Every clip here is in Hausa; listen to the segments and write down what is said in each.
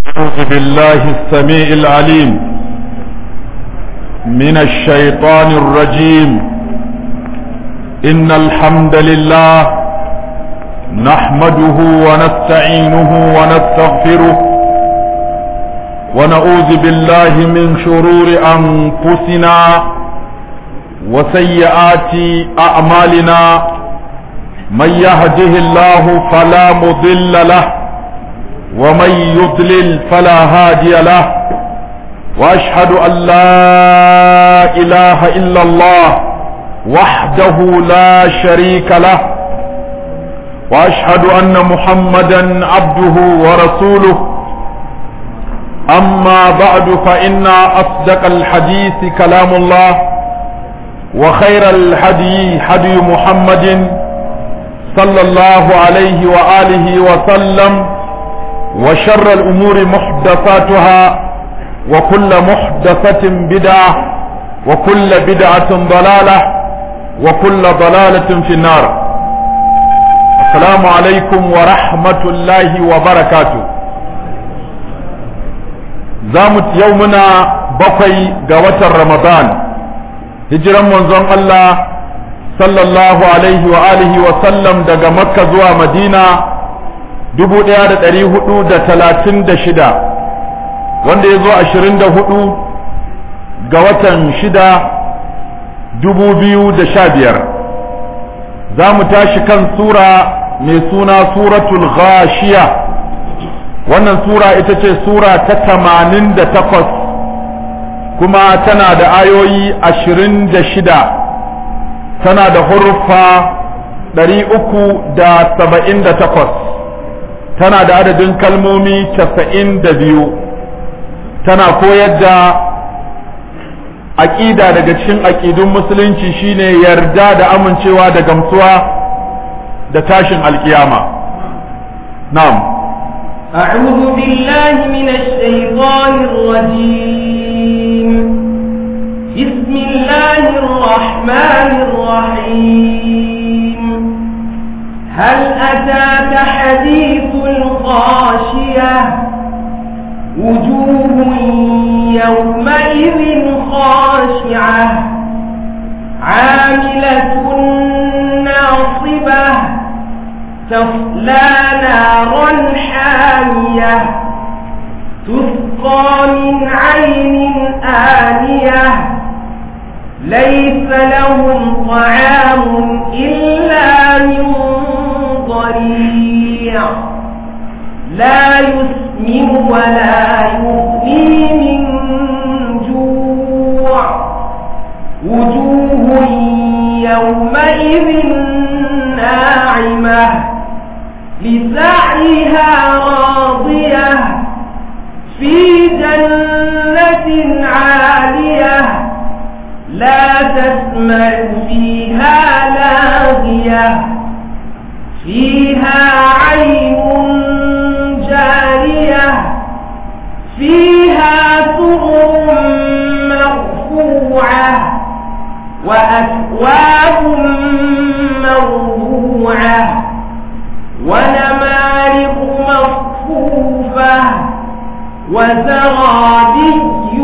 أعوذ بالله السميع العليم من الشيطان الرجيم إن الحمد لله نحمده ونستعينه ونستغفره ونعوذ بالله من شرور أنفسنا وسيئات أعمالنا من يهده الله فلا مضل له ومن يضلل فلا هادي له واشهد ان لا اله الا الله وحده لا شريك له واشهد ان محمدا عبده ورسوله اما بعد فان اصدق الحديث كلام الله وخير الهدي هدي محمد صلى الله عليه واله وسلم وشر الأمور محدثاتها وكل محدثة بدعة وكل بدعة ضلالة وكل ضلالة في النار السلام عليكم ورحمة الله وبركاته زامت يومنا بقي قوة رمضان هجرا منظم الله صلى الله عليه وآله وسلم دقى مكة زوى مدينة dubu ɗaya da ɗari hudu da talatin da shida wanda ya zo ashirin da hudu ga watan shida dubu biyu da sha biyar za mu tashi kan sura mai suna suratul ghashiya wannan sura ita ce sura ta tamanin da takwas kuma tana da ayoyi ashirin da shida tana da hurfa ɗari uku da saba'in da takwas tana da adadin kalmomi casa'in da biyu tana koyar da aƙida daga cikin aƙidun musulunci shine yarda da amincewa da gamsuwa da tashin alkiyama na'am أعوذ بالله من الشيطان الرجيم بسم الله الرحمن الرحيم هل أتاك حديث الغاشية وجوه يومئذ خاشعة عاملة ناصبة تصلى نارا حامية تسقى من عين آنية ليس لهم طعام إلا من ضريع لا يسمن ولا يغني من جوع وجوه يومئذ ناعمة لسعيها راضية في جنة عالية لا تسمع فيها لاغية فيها عين جارية فيها سرر مرفوعة وأكواب مرفوعة ونمارق مصفوفة وزرابي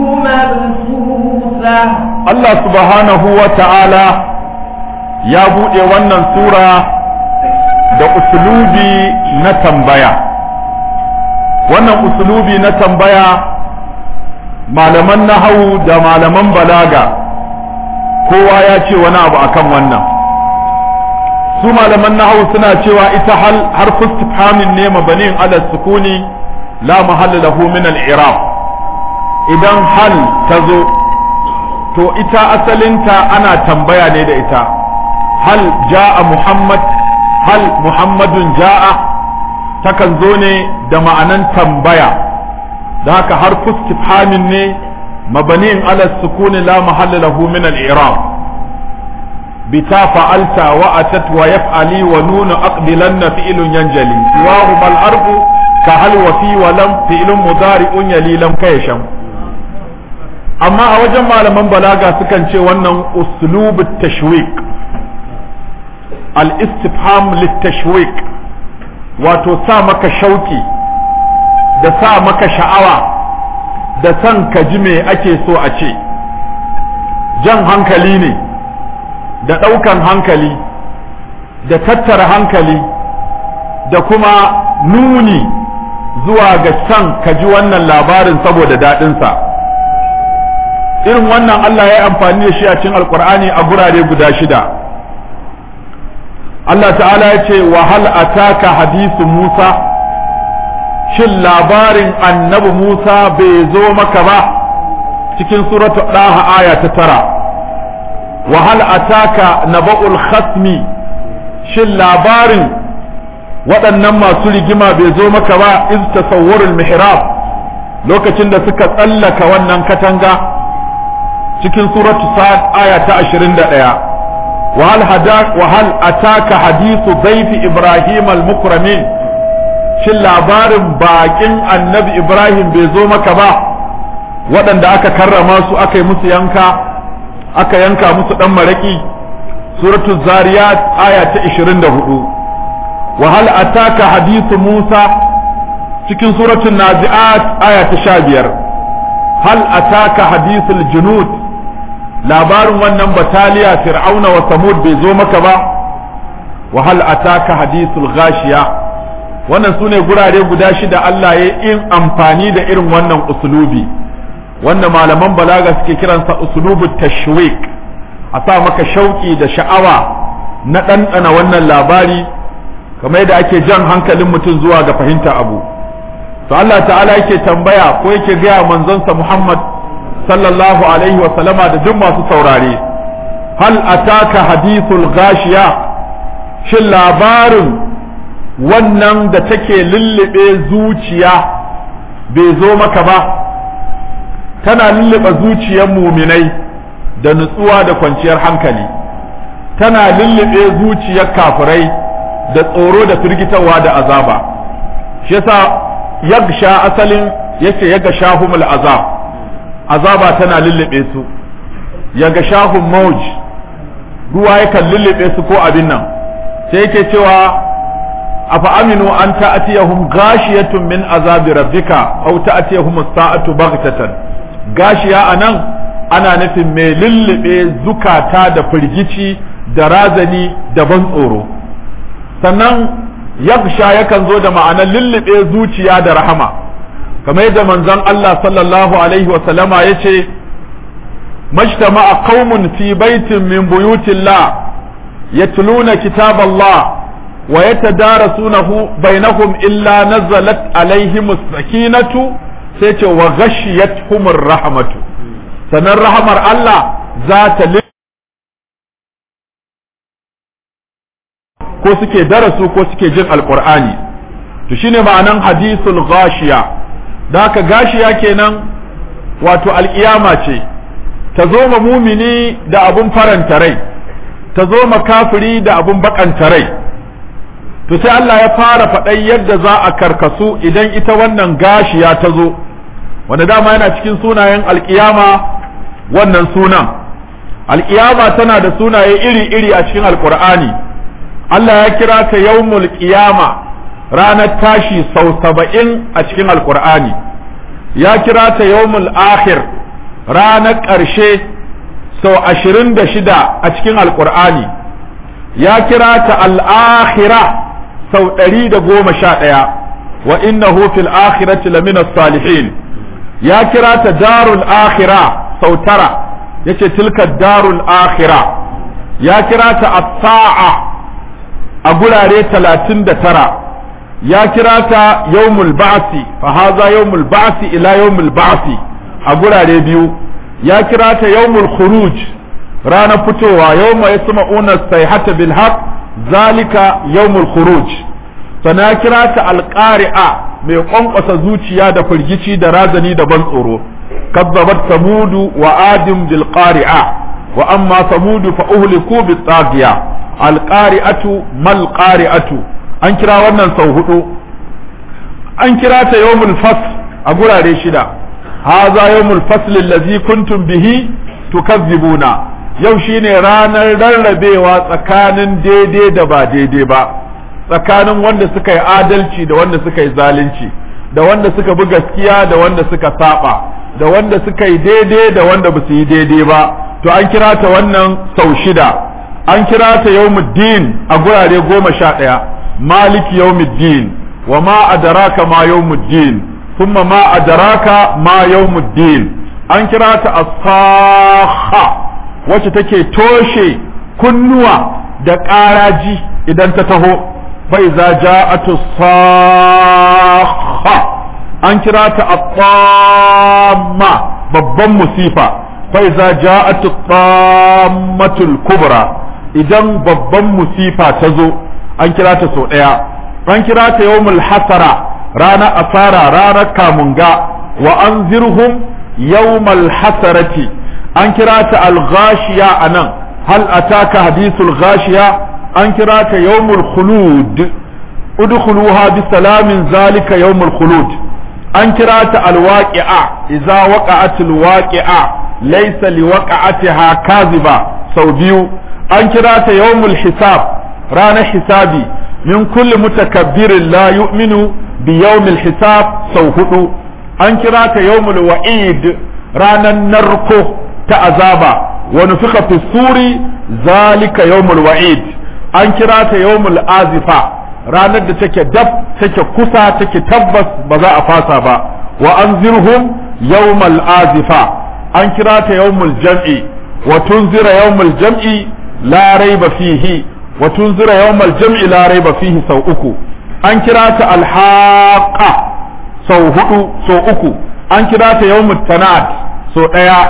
مبثوثة Allah subhanahu wa ta'ala ya buɗe wannan sura da usulubi na tambaya wannan usulubi na tambaya malaman nahawu da malaman balaga kowa ya ce wani abu akan wannan su malaman nahawu suna cewa ita hal har istifhamin ne mabanin ala sukuni la mahalla lahu min al-i'rab idan hal ta zo to ita asalinta ana tambaya ne da ita hal ja'a muhammad hal muhammadun ja'a takan zo ne da ma'anan tambaya da haka har istifhamin ne mabaniin ala sukuni la mahalla lahu min al-i'rab bita fa'alta wa atat wa yaf'ali wa nunu aqbilanna fi'lun yanjali siwahu bal harfu ka hal wa fi wa lam fi'lun mudari'un yali lam kayasham amma a wajen malaman balaga sukan ce wannan uslub tashwiq al-istifham lit-tashwiq wato sa maka shauki da sa maka sha'awa da san ka ji me ake so a ce jan hankali ne da ɗaukan hankali da tattara hankali da kuma nuni zuwa ga san ka ji wannan labarin saboda daɗinsa irin wannan Allah ya yi amfani da shi a cikin alkur'ani a gurare guda shida Allah ta'ala ya ce wa hal ataka hadisu Musa shin labarin annabi Musa bai zo maka ba cikin suratu ɗaha aya ta tara wa hal ataka naba'ul khasmi shin labarin waɗannan masu rigima bai zo maka ba iz tasawwarul mihrab lokacin da suka tsallaka wannan katanga cikin suratu sa'ad aya ta 21 wa hal hadak wa hal ataka hadithu dhayfi ibrahim al mukramin shin labarin bakin annabi ibrahim bai zo maka ba waɗanda aka karrama su aka yi musu yanka aka yanka musu ɗan maraƙi suratu zariyat aya ta 24 wa hal ataka hadithu musa cikin suratul nazi'at aya ta 15 hal ataka hadithul junud labarin wannan bataliya fir'auna wa samud bai zo maka ba wa hal ataka hadithul ghashiya wannan sune gurare guda shida Allah ya in amfani da irin wannan usulubi wanda malaman balaga suke kiransa usulubu tashwik a sa maka shauki da sha'awa na ɗanɗana wannan labari kamar yadda ake jan hankalin mutum zuwa ga fahimta abu to Allah ta'ala yake tambaya ko yake gaya manzonsa Muhammad sallallahu alaihi wa sallama da duk masu saurare hal ataka hadithul gashiya shin labarin wannan da take lullube zuciya bai zo maka ba tana lullube zuciyar muminai da nutsuwa da kwanciyar hankali tana lullube zuciyar kafirai da tsoro da firgitarwa da azaba shi yasa yagsha asalin yace yaga shahumul azab azaba tana lullube su yaga shahum mauj ruwa yakan lullube su ko abin nan sai yake cewa afa aminu an ta'tiyahum ghashiyatun min azabi rabbika aw ta'tiyahum as-sa'atu baghtatan gashiya anan ana nufin mai lullube zukata da firgici da razani da ban tsoro sannan yagsha yakan zo da ma'anar lullube zuciya da rahama kamar yadda manzon Allah sallallahu alaihi wa sallama yace majtama'a qaumun fi baitin min buyutillah yatluna kitaballah wa yatadarasunahu bainahum illa nazalat alaihim as-sakinatu sai ce wa ghashiyatuhumur rahmatu sannan rahamar Allah za ta ko suke darasu ko suke jin alqur'ani to shine ma'anan hadithul ghashiya da haka gashiya kenan wato alkiyama ce ta zo ma mumini da abun faranta rai ta zo ma kafiri da abun bakanta rai to sai Allah ya fara faɗai yadda za a karkasu idan ita wannan gashiya ta zo wanda dama yana cikin sunayen alkiyama wannan sunan alkiyama tana da sunaye iri-iri a cikin alkur'ani Allah ya kira ta yawmul qiyama ranar tashi sau saba'in a cikin alkur'ani ya kira ta yawmul akhir ranar ƙarshe sau ashirin da shida a cikin alkur'ani ya kira ta al'akhira sau ɗari da goma sha ɗaya wa innahu fil akhirati lamina salihin ya kira ta darul akhira sau tara yace tilka darul akhira ya kira ta as-sa'a a gurare talatin da tara ya kira ta yawmul ba'si fa haza yawmul ba'si ila yawmul ba'si a gurare biyu ya kira ta yawmul khuruj ranar fitowa yawma yasma'una sayhata bil haqq zalika yawmul khuruj sana ya kira ta alqari'a mai kwankwasa zuciya da firgici da razani da ban tsoro kazzabat samudu wa adim bil qari'a wa amma samudu fa uhliku bit taghiya al qari'atu mal qari'atu an kira wannan sau hudu an kira ta yawmul fasl a gurare shida hadha yawmul fasl allazi kuntum bihi tukazzibuna yau shine ranar rarrabewa tsakanin daidai da ba daidai ba tsakanin wanda suka yi adalci da wanda suka yi zalunci da wanda suka bi gaskiya da wanda suka saba da wanda suka yi daidai da wanda ba su yi daidai ba to an kira ta wannan sau shida an kira ta yawmuddin a gurare goma sha ɗaya maliki yawmuddin wa ma adraka ma yawmuddin thumma ma adraka ma yawmuddin an kira ta as-sakha wacce take toshe kunnuwa da ƙaraji idan ta taho fa iza ja'atu sakha an kira ta at-tamma babban musifa fa iza ja'atu tammatul kubra idan babban musifa ta zo an kira ta sau ɗaya an kira ta yawmul hasara ranar asara ranar kamunga wa anzirhum yawmal hasarati an kira ta al-ghashiya anan hal ataka hadithul ghashiya an kira ta yawmul khulud udkhuluha bi salamin zalika yawmul khulud an kira ta al-waqi'a idza waqa'at al-waqi'a laysa liwaqa'atiha kaziba sau biyu an kira ta yawmul hisab ranar hisabi min kulli mutakabbirin la yu'minu bi yawmil hisab sau hudu an kira ta yawmul wa'id ranar narko ta azaba wa nufika fi suri zalika yawmul wa'id an kira ta yawmul azifa ranar da take dab take kusa take tabbas ba za a fasa ba wa anzirhum yawmal azifa an kira ta yawmul jam'i wa tunzira yawmul jam'i la raiba fihi wa tunzira yawmal jam'i la raiba fihi sau uku an kira ta alhaqa sau hudu sau uku an kira ta yawmut tanad sau daya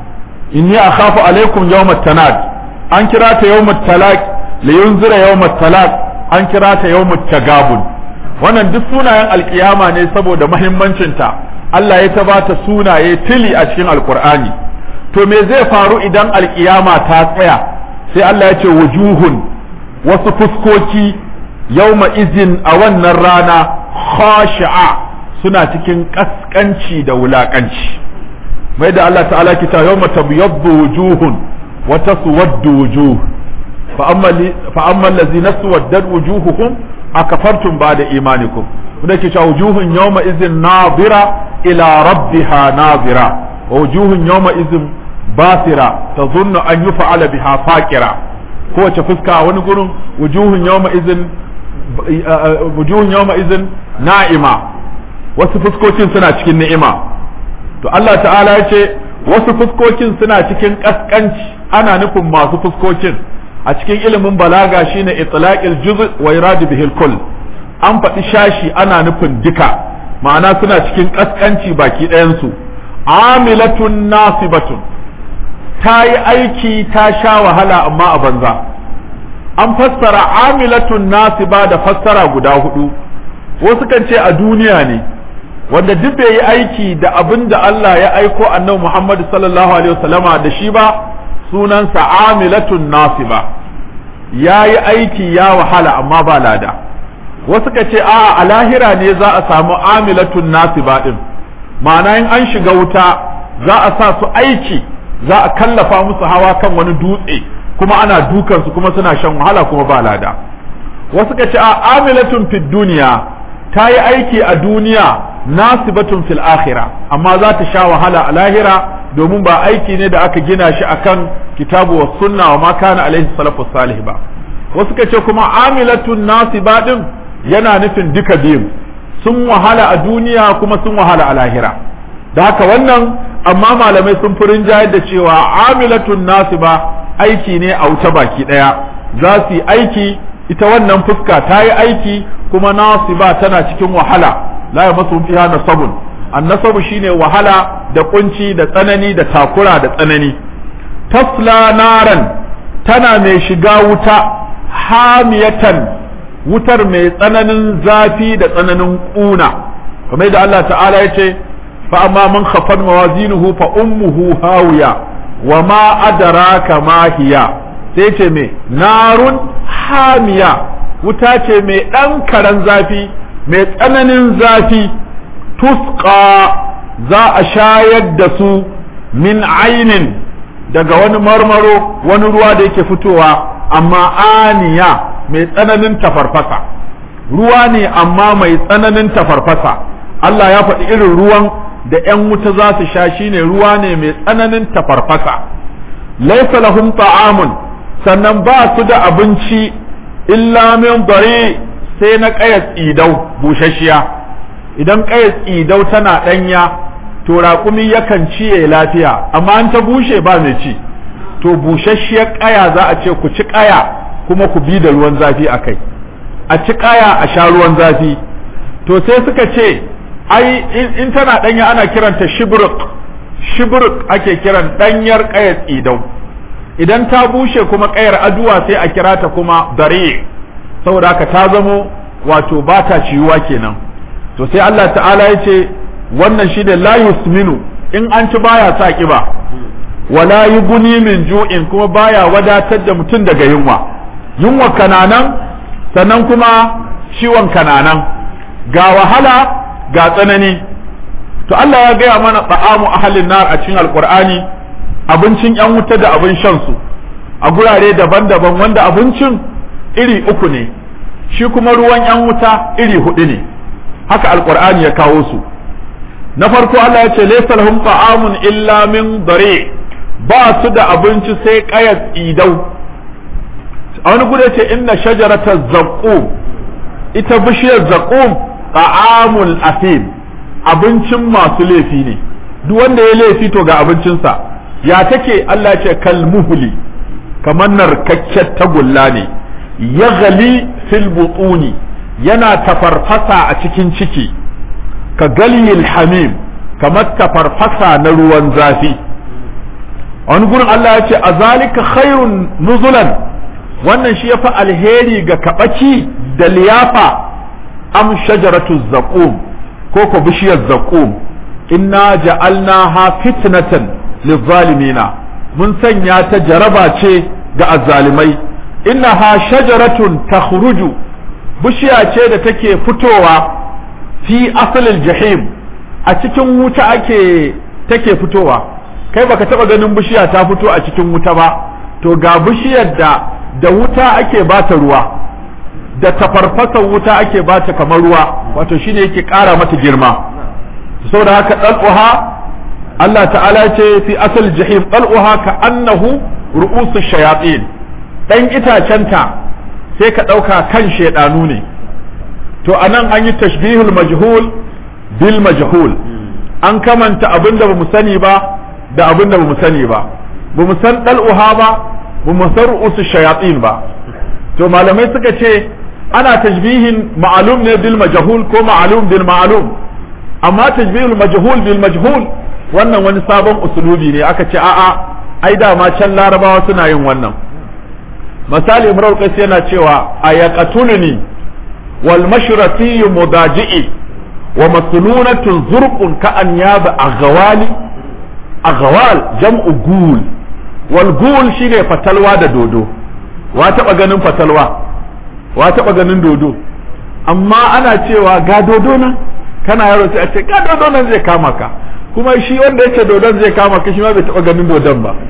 inni akhafu alaikum yawmat tanad an kira ta yawmut talaq li yunzira yawmat talaq an kira ta yawmut tagabun wannan duk sunayen alkiyama ne saboda muhimmancin ta Allah ya ta bata sunaye tili a cikin alqur'ani to me zai faru idan alkiyama ta tsaya sai Allah ya ce wujuhun wasu fuskoki yawma izin a wannan rana khashi'a suna cikin kaskanci da wulakanci mai da Allah ta'ala kita yawma tabyaddu wujuhun wa taswaddu wujuh fa amma allazina suwaddat wujuhuhum akafartum ba'da imanikum wanda ke cewa wujuhun yawma izin nadira ila rabbiha nadira wa wujuhun yawma izin basira tazunnu an yuf'ala biha faqira kowace fuska a wani gurin wujuhun yawma izin wujuhun yawma izin na'ima wasu fuskokin suna cikin ni'ima to Allah ta'ala ya ce wasu fuskokin suna cikin kaskanci ana nufin masu fuskokin a cikin ilimin balaga shine itlaqil juz' wa irad bihi kull an faɗi shashi ana nufin duka ma'ana suna cikin kaskanci baki ɗayan su amilatun nasibatun ta yi aiki ta sha wahala amma a banza an fassara amilatun nasiba da fassara guda hudu wasu kan ce a duniya ne wanda duk bai yi aiki da abin da Allah ya aiko annabi Muhammad sallallahu alaihi wasallama da shi ba sunansa amilatun nasiba ya yi aiki ya wahala amma ba lada wasu ka ce a a lahira ne za a samu amilatun nasiba din ma'ana in an shiga wuta za a sa su aiki za a kallafa musu hawa kan wani dutse kuma ana dukansu kuma suna shan wahala kuma ba lada wasu ka ce a amilatun fid duniya ta yi aiki a duniya nasibatun fil akhira amma za ta sha wahala a lahira domin ba aiki ne da aka gina shi akan kitabu wa sunna wa ma kana alaihi salafu salih ba wasu ka ce kuma amilatun nasiba din yana nufin duka biyu sun wahala a duniya kuma sun wahala a lahira da haka wannan amma malamai sun fi rinjayar da cewa amilatun nasiba aiki ne a wuta baki daya za su yi aiki ita wannan fuska ta yi aiki kuma nasiba tana cikin wahala la ya masu fiha nasabun annasabu shine wahala da kunci da tsanani da takura da tsanani tasla naran tana mai shiga wuta hamiyatan wutar mai tsananin zafi da tsananin kuna kamar da Allah ta'ala ya ce fa amma man khafan mawazinuhu fa ummuhu hawiya wa ma adraka ma hiya sai ce me narun hamiya wuta ce mai ɗan karen zafi mai tsananin zafi tusqa za a shayar da su min ainin daga wani marmaro wani ruwa da yake fitowa amma aniya mai tsananin tafarfasa ruwa ne amma mai tsananin tafarfasa Allah ya faɗi irin ruwan da ‘yan wuta za su sha shine ruwa ne mai tsananin tafarfasa laisa lahum ta'amun sannan ba su da abinci illa min dare sai na ƙayar tsidau bushashiya idan ƙayar tsidau tana ɗanya to raƙumi yakan ciye lafiya amma an ta bushe ba mai ci to bushashiyar ƙaya za a ce ku ci ƙaya kuma ku bi da ruwan zafi a kai a ci ƙaya a sha ruwan zafi to sai suka ce ai in tana ɗanya ana kiranta shibruk shibruk ake kiran ɗanyar ƙayar tsidau idan ta bushe kuma ƙayar aduwa sai a kira ta kuma dare saboda haka ta zamo wato ba ta ciwuwa kenan to sai Allah ta'ala ya ce wannan shi da la yusminu in an ci baya sa kiba wala yuguni min ju'in kuma baya wadatar da mutum daga yunwa yunwa kananan sannan kuma ciwon kananan ga wahala ga tsanani to Allah ya gaya mana ta'amu ahalin nar a cikin alqur'ani abincin yan wuta da abin shan su a gurare daban-daban wanda abincin iri uku ne shi kuma ruwan yan wuta iri hudu ne haka alqur'ani ya kawo su na farko Allah ya ce laysa lahum ta'amun illa min dare ba su da abinci sai qayat idau a wani gudu ce inna shajarata zaqqum ita bishiyar zaqqum ta'amul asim abincin masu laifi ne duk wanda ya laifi to ga abincinsa ya take Allah ce kalmuhli kamar narkakken tagulla ne ya gali fil butuni yana tafarfasa a cikin ciki ka galiyil hamim kamar tafarfasa na ruwan zafi wani gurin Allah ya ce a zalika khairun nuzulan wannan shi yafi alheri ga kabaki da liyafa am shajaratu zaqum ko ko bishiyar zaqum inna ja'alnaha fitnatan lizzalimina mun sanya ta jaraba ce ga azzalimai innaha shajaratun takhruju bishiya ce da take fitowa fi asalil jahim a cikin wuta ake take fitowa kai baka taba ganin bishiya ta fito a cikin wuta ba to ga bishiyar da da wuta ake bata ruwa da tafarfasar wuta ake bata kamar ruwa wato shine yake ƙara mata girma saboda haka dal'uha Allah ta'ala ce fi asal jahim dal'uha ka annahu ru'usu shayatin dan itacenta sai ka ɗauka kan shaidanu ne to anan an yi tashbihul majhul bil majhul an kamanta abin da bamu sani ba da abin da bamu sani ba bamu san dal'uha ba bamu san ru'usu shayatin ba to malamai suka ce ana tashbihin ma'alum ne bil majhul ko ma'alum bil ma'lum amma tashbihul majhul bil majhul wannan wani sabon usulubi ne aka ce a'a ai dama can larabawa suna yin wannan misali imrar qais yana cewa ayaqatuluni wal mashrati mudaji'i wa maslunatun zurqun ka an yaba aghwali aghwal jam'u gul wal gul shine fatalwa da dodo wa taba ganin fatalwa wa taba ganin dodo amma ana cewa ga dodo nan kana yaro sai a ce ga dodo nan zai kama ka kuma shi wanda yace dodon zai kama ka shi ma bai taba ganin dodon ba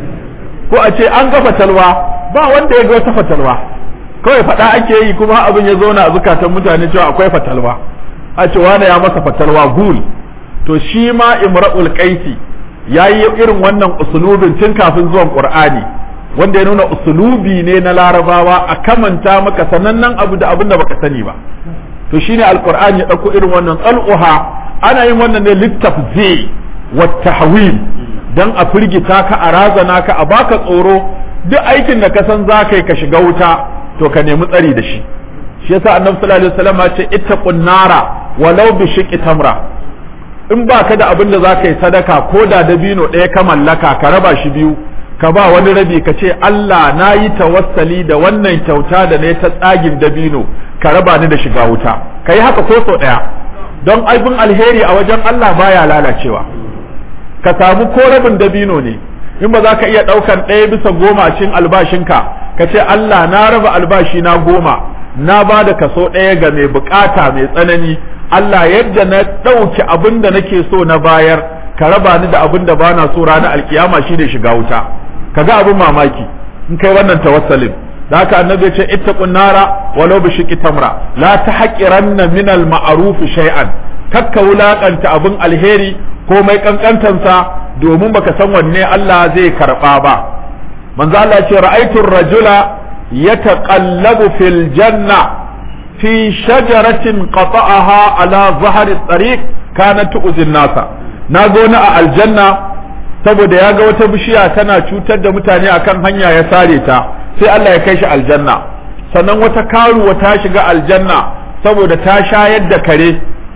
ko a ce an ga fatalwa ba wanda ya ga wata fatalwa kawai faɗa ake yi kuma abin ya zauna a zukatan mutane cewa akwai fatalwa a ce wane ya masa fatalwa gul to shi ma imra'ul qaisi yayi irin wannan usulubin tun kafin zuwan qur'ani wanda ya nuna usulubi ne na larabawa a kamanta maka sanannen abu da abin da baka sani ba to shine alqur'ani ya dauko irin wannan tsal'uha ana yin wannan ne littafzi wa tahwil dan a firgita ka a razana ka a baka tsoro duk aikin da ka san za ka yi ka shiga wuta to ka nemi tsari da shi shi yasa annabi sallallahu alaihi wasallam ya ce ittaqun nara walau bi shiqqi tamra in ba ka da abin da za ka yi sadaka ko da dabino ɗaya ka mallaka ka raba shi biyu ka ba wani rabi ka ce Allah na yi tawassali da wannan kyauta da ne ta tsagin dabino ka raba ni da shiga wuta ka yi haka ko sau ɗaya don aibin alheri a wajen Allah baya lalacewa ka samu ko rabin dabino ne in ba za ka iya ɗaukan ɗaya bisa goma cikin albashinka ka ce Allah na raba albashi na goma na ba da kaso ɗaya ga mai bukata mai tsanani Allah yadda na ɗauki abin da nake so na bayar ka raba ni da abin da bana so ranar alkiyama shi ne shiga wuta ka ga abin mamaki in kai wannan tawassalin da haka annabi ya ce ittaqun nara walau bi shiqqi tamra la tahqiranna min al ma'ruf shay'an kakka wulakanta abin alheri ko mai kankantansa domin baka san wanne Allah zai karba ba manzo Allah ce ra'aytu rajula yataqallabu fil janna fi shajaratin qata'aha ala zahri tariq kanat tu'zin nasa na ga wani a aljanna saboda ya ga wata bishiya tana cutar da mutane akan hanya ya sare ta sai Allah ya kai shi aljanna sannan wata karuwa ta shiga aljanna saboda ta shayar da kare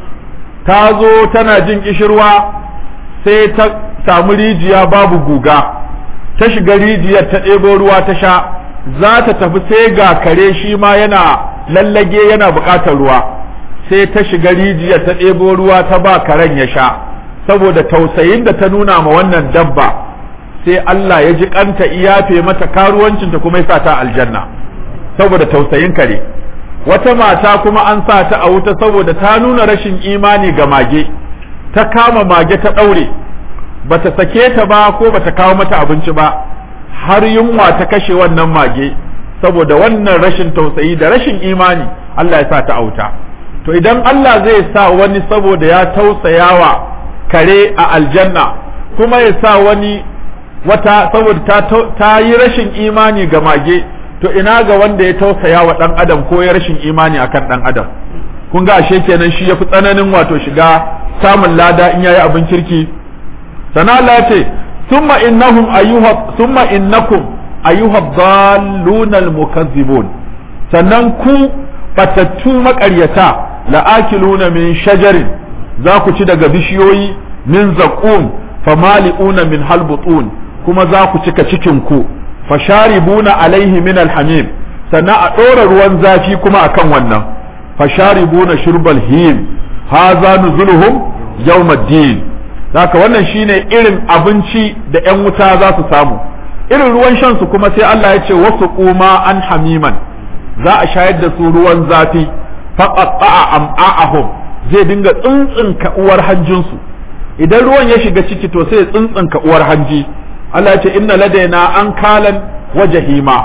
ta zo tana jin kishirwa sai ta samu rijiya babu guga ta shiga rijiyar ta ɗebo ruwa ta sha za ta tafi sai ga kare shi ma yana lallage yana buƙatar ruwa sai ta shiga rijiyar ta ɗebo ruwa ta ba karen ya sha saboda tausayin da ta nuna ma wannan dabba sai Allah ya ji kanta iyafe mata karuwancinta kuma ya sa ta aljanna saboda tausayin kare wata mata kuma an sa ta a wuta saboda ta nuna rashin imani ga mage ta kama mage ta ɗaure bata sake ta ba ko bata kawo mata abinci ba har yunwa ta kashe wannan mage saboda wannan rashin tausayi da rashin imani Allah ya sa ta auta to idan Allah zai sa wani saboda ya tausayawa kare a aljanna kuma ya sa wani wata saboda ta, ta yi rashin imani ga mage to ina ga wanda ya tausaya wa dan adam ko ya rashin imani akan dan adam kun ga ashe kenan shi yafi tsananin wato shiga samun lada in yayi abin kirki sana Allah ya ce summa innahum ayyuha summa innakum ayyuha dhalluna almukazzibun sannan ku batattu maƙaryata la'akiluna min shajarin za ku ci daga bishiyoyi min zaqum famali'una min halbutun kuma za ku cika cikin ku fasharibuna alaihi min alhamim sannan a ɗora ruwan zafi kuma akan wannan fasharibuna shurbal him haza nuzuluhum yawmaddin haka wannan shine irin abinci da ƴan wuta za su samu irin ruwan shan su kuma sai Allah ya ce wasu kuma an hamiman za a shayar da su ruwan zafi faqatta'a am'a'ahum zai dinga tsuntsunka uwar hanjinsu idan ruwan ya shiga ciki to sai ya tsuntsunka uwar hanji Allah ya ce inna ladaina an kalan wa jahima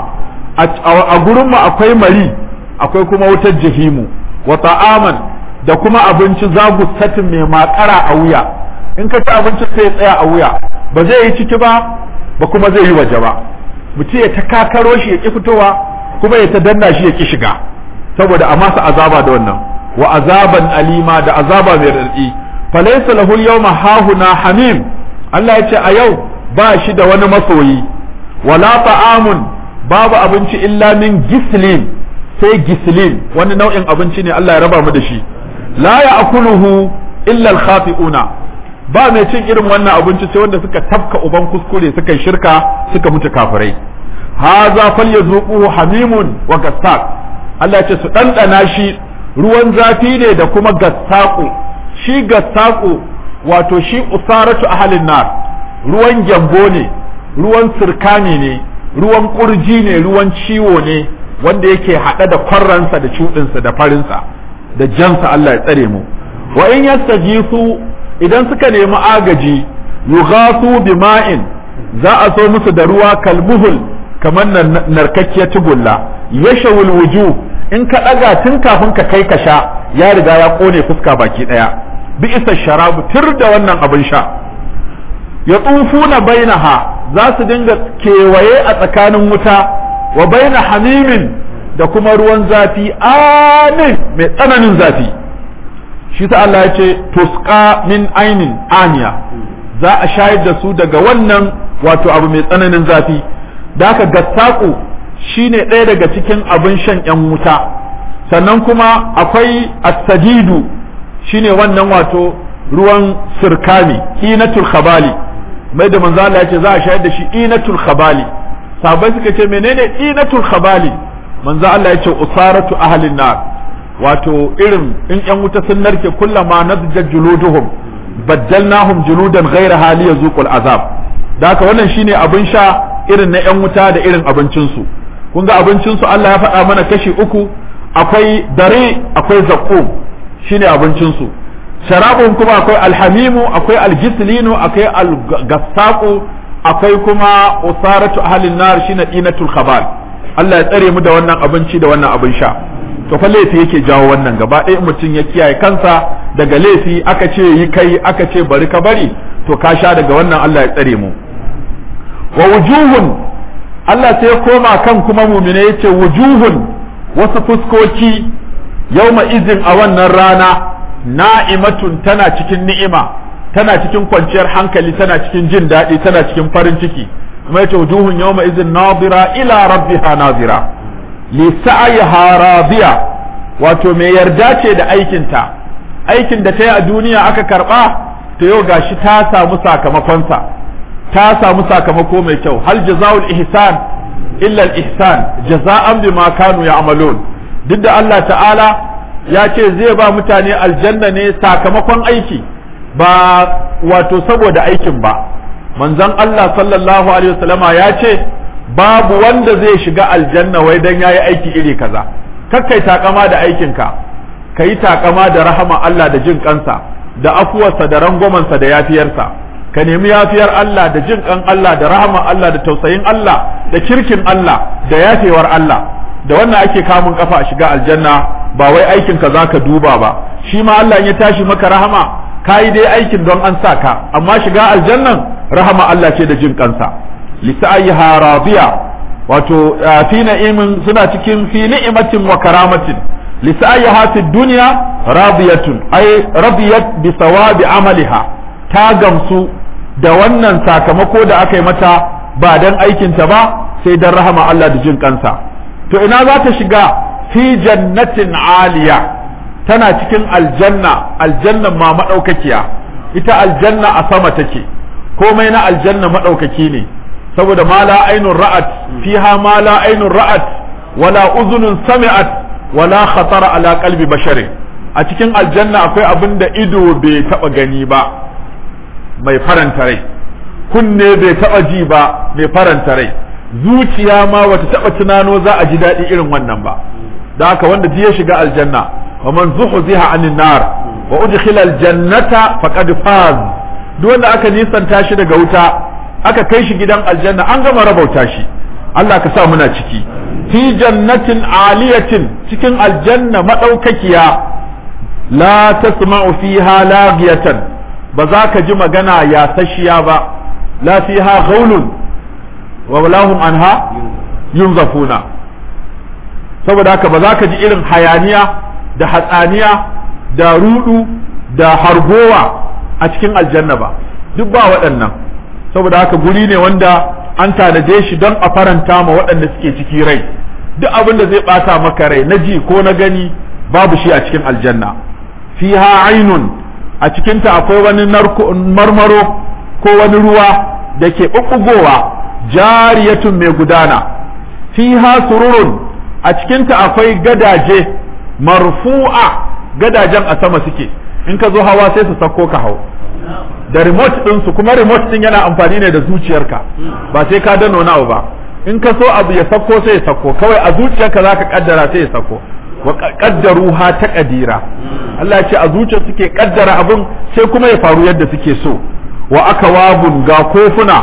a gurin mu akwai mari akwai kuma wutar jahimu wa ta'aman da kuma abinci zagu satin mai makara a wuya in ka ci abinci sai ya tsaya a wuya ba zai yi ciki ba ba kuma zai yi waje ba mutum ya ta kakaro shi ya ki fitowa kuma ya ta danna shi ya ki shiga saboda a masa azaba da wannan wa azaban alima da azaba mai radadi falaysa lahu al-yawma hahuna hamim Allah ya ce a yau ba shi da wani masoyi wala ta'amun babu abinci illa min gislin sai gislin wani nau'in abinci ne Allah ya raba mu da shi la ya'kuluhu illa al-khati'una ba mai cin irin wannan abinci sai wanda suka tafka uban kuskure suka shirka suka mutu kafirai haza falyazuquhu hamimun wa gassaq Allah ce su ɗanɗana shi ruwan zafi ne da kuma gassaƙo shi gassaƙo wato shi usaratu ahalin nar ruwan gyambo ne ruwan sirkani ne ruwan ƙurji ne ruwan ciwo ne wanda yake haɗe da kwarransa da cuɗinsa da farinsa da jansa Allah ya tsare mu wa in yastajisu idan suka nemi agaji yughasu bima'in za a so musu da ruwa kalmuhul kamar narkakkiyar tugulla yashawul wujuh in ka ɗaga tun kafin ka kai ka sha ya riga ya ƙone fuska baki ɗaya bi isa sharabu tir da wannan abin sha ya tsufuna bainaha za su dinga kewaye a tsakanin wuta wa baina hamimin da kuma ruwan zafi amin mai tsananin zafi shi ta Allah ya ce tusqa min ainin aniya za a shayar da su daga wannan wato abu mai tsananin zafi da aka gassaku shine ɗaya daga cikin abin shan ‘yan wuta sannan kuma akwai asadidu shine wannan wato ruwan sirkani inatul khabali mai da manzo Allah ya ce za a shayar da shi inatul khabali sabai suka ce menene inatul khabali manzo Allah ya ce usaratu ahlin nar wato irin in ‘yan wuta sun narke kullama nadjat juluduhum baddalnahum juludan ghayra hali yazuqul azab da haka wannan shine abin sha irin na ‘yan wuta da irin abincinsu kun ga abincinsu Allah ya faɗa mana kashi uku akwai dare akwai zaƙo shine abincinsu sharabun kuma akwai alhamimu akwai algislinu akwai algassaku akwai kuma usaratu ahlin nar shine dinatul khabal Allah ya tsare mu da wannan abinci da wannan abin sha to fa laifi yake jawo wannan gaba ɗaya mutum ya kiyaye kansa daga laifi aka ce yi kai aka ce bari ka bari to ka sha daga wannan Allah ya tsare mu wa wujuhun Allah sai ya koma kan kuma mumine yace wujuhun wasu fuskoki yauma izin a wannan rana na'imatun tana cikin ni'ima tana cikin kwanciyar hankali tana cikin jin daɗi tana cikin farin ciki kuma yace wujuhun yawma izin nadira ila rabbiha nadira li sa'yiha radiya wato mai yarda ce da aikinta aikin da ta yi a duniya aka karba to yau gashi ta samu sakamakonsa ta samu sakamako mai kyau hal jazaul ihsan illa al ihsan jaza'an bima kanu ya'malun duk da Allah ta'ala ya ce zai ba mutane aljanna ne sakamakon aiki ba wato saboda aikin ba manzon Allah sallallahu alaihi wasallama ya ce babu wanda zai shiga aljanna wai dan yayi aiki iri kaza kakkai takama da aikinka kayi takama da rahama Allah da jin kansa da afuwarsa da rangwamansa da yafiyarsa ka nemi yafiyar Allah da jin kan Allah da rahama Allah da tausayin Allah da kirkin Allah da yafewar Allah da wannan ake kamun kafa a shiga aljanna ba wai aikinka zaka duba ba shi ma Allah ya tashi maka rahama kayi dai aikin don an sa ka amma shiga aljannan rahama Allah ce da jin kansa lisa'ayha radiya wato fi na'imin suna cikin fi ni'matin wa karamatin lisa'ayha fi dunya radiyatun ay radiyat bi sawabi amaliha ta gamsu da wannan sakamako da aka yi mata ba dan aikinta ba sai dan rahama Allah da jin kansa to ina za ta shiga fi jannatin aliya tana cikin aljanna aljanna ma madaukakiya ita aljanna a sama take komai na aljanna madaukaki ne saboda ma la ainun ra'at fiha ma la ainun ra'at wala uzunun sami'at wala khatara ala qalbi basharin a cikin aljanna akwai abin da ido bai taba gani ba mai faranta rai kunne bai taba ji ba mai faranta rai zuciya ma wata taba tunano za a ji daɗi irin wannan ba da haka wanda ji ya shiga aljanna wa man zuhziha anin nar wa udkhila aljannata faqad faz duk wanda aka nisanta shi daga wuta aka kai shi gidan aljanna an gama rabauta shi Allah ka sa muna ciki fi jannatin aliyatin cikin aljanna madaukakiya la tasma'u fiha lagiyatan ba za ka ji magana ya sashiya ba la fiha ghaulun wa lahum anha yunzafuna saboda haka ba za ka ji irin hayaniya da hatsaniya da rudu da hargowa a cikin aljanna ba duk ba waɗannan saboda haka guri ne wanda an tanaje shi don a faranta ma waɗanda suke ciki rai duk abin da zai ɓata maka rai na ji ko na gani babu shi a cikin aljanna fiha ainun a cikinta akwai wani marmaro ko wani ruwa da ke ɓuɓɓugowa jariyatun mai gudana fiha sururun a cikinta akwai gadaje marfu'a gadajen a sama suke in ka zo hawa sai su sako ka hau da remote ɗinsu kuma remote ɗin yana amfani ne da zuciyarka ba sai ka dano nawa ba in ka so abu ya sako sai ya sako kawai a zuciyarka za ka kaddara sai ya sako wa kaddaruha ta kadira Allah ya ce a zuciya suke kaddara abun sai kuma ya faru yadda suke so wa aka wabun ga kofuna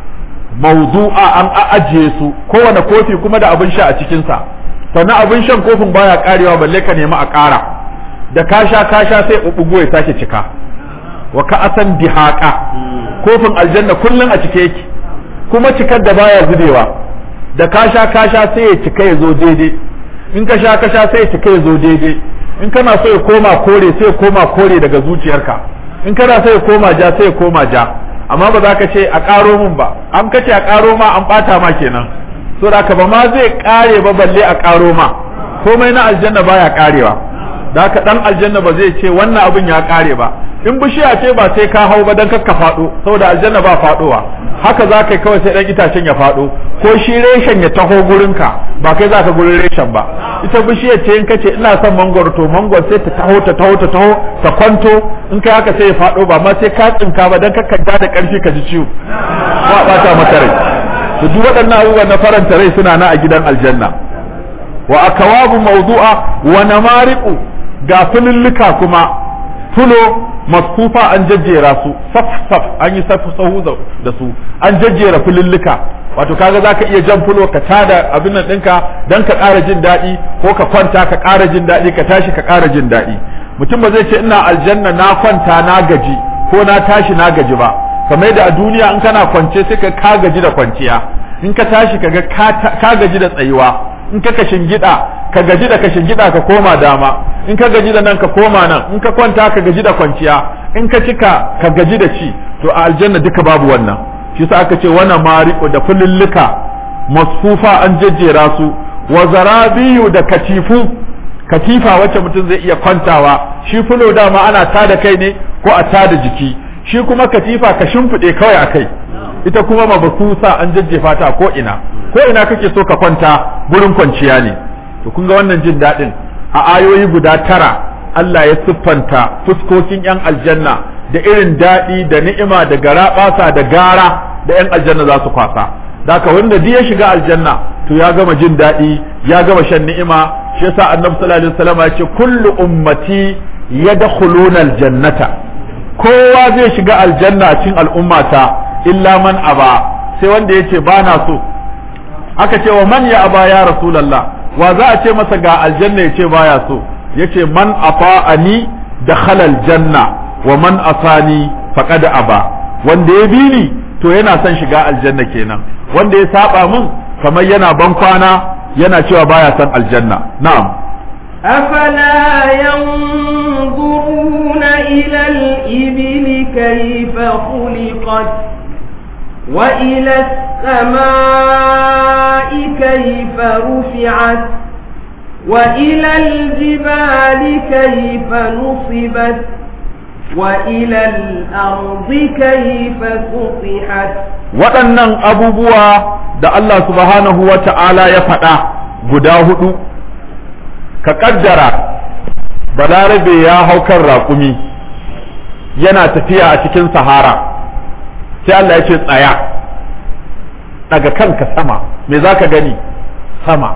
mawdu'a an ajiye su kowane kofi kuma da abin sha a cikinsa sannan abin shan kofin baya karewa balle ka nemi a ƙara da ka sha ka sha sai ubugo ya sake cika wa ka asan dihaqa kofin aljanna kullun a cike yake kuma cikar da baya zubewa da ka sha ka sha sai ya cika ya zo daidai in ka sha ka sha sai ya cika ya zo daidai in kana so ya koma kore sai ya koma kore daga zuciyarka in kana so ya koma ja sai ya koma ja amma ba za ka ce a ƙaro min ba an kace a ƙaro ma an ɓata ma kenan so da ba ma zai ƙare ba balle a ƙaro ma komai na aljanna baya ƙarewa da haka dan aljanna ba zai ce wannan abin ya ƙare ba in bishiya ce ba sai ka hau ba dan kakka faɗo saboda aljanna ba faɗowa haka za ka kawai sai dan itacen ya faɗo ko shi reshen ya taho gurinka ba kai za ka gurin reshen ba ita bishiyar ce in kace ina son mangoro to mangoro sai ta taho ta taho ta taho ta kwanto in kai haka sai ya faɗo ba ma sai ka tsinka ba dan kakka da ƙarfi ka ji ciwo ko a ɓata maka rai to duk waɗannan abubuwan na faranta rai suna na a gidan aljanna wa akawabu mawdu'a wa namariqu ga fululluka kuma fulo masfufa an jajjera su saf saf an yi safu sahu da su an jajjera fululluka wato kaga zaka iya jan fulo ka tada abin nan ɗinka dan ka ƙara jin daɗi ko ka kwanta ka ƙara jin daɗi ka tashi ka ƙara jin daɗi mutum ba zai ce ina aljanna na kwanta na gaji ko na tashi na gaji ba kamar yadda a duniya in kana kwance sai ka ka gaji da kwanciya in ka tashi ka ga ka gaji da tsayuwa in ka kashin gida ka gaji da kashin gida ka koma dama in ka gaji da nan ka koma nan in ka kwanta ka gaji da kwanciya in ka cika ka gaji da ci to a aljanna duka babu wannan shi sa aka ce wannan mariqu da fululluka masfufa an jejjera su wa zarabiyu da katifu katifa wacce mutum zai iya kwantawa shi fulo dama ana tada kai ne ko a tada jiki shi kuma katifa ka shimfiɗe kawai a kai ita kuma mabasusa an jajjefa ta ko ina ko ina kake so ka kwanta gurin kwanciya ne to kun ga wannan jin daɗin a ayoyi guda tara Allah ya siffanta fuskokin yan aljanna da irin daɗi da ni'ima da garaɓasa da gara da yan aljanna za su kwasa Daka wanda duk ya shiga aljanna to ya gama jin daɗi ya gama shan ni'ima shi yasa annabi sallallahu alaihi wasallam ya ce kullu ummati yadkhuluna aljannata kowa zai shiga aljanna a cikin al'ummata illa man aba sai wanda yace ba na so aka ce wa man ya aba ya rasulullah wa za a ce masa ga aljanna yace baya so yace man ata'ani dakhala aljanna wa man asani faqad aba wanda ya bi ni to yana son shiga aljanna kenan wanda ya saba min kamar yana ban kwana yana cewa baya son aljanna na'am أفلا ينظرون إلى الإبل كيف خلقت وإلى السماء كيف رفعت وإلى الجبال كيف نصبت وإلى الأرض كيف سطحت waɗannan abubuwa da Allah subhanahu wa ta'ala ya faɗa guda hudu ka ƙaddara balarabe ya hau kan raƙumi yana tafiya a cikin sahara sai Allah ya ce tsaya daga kanka sama me za ka gani sama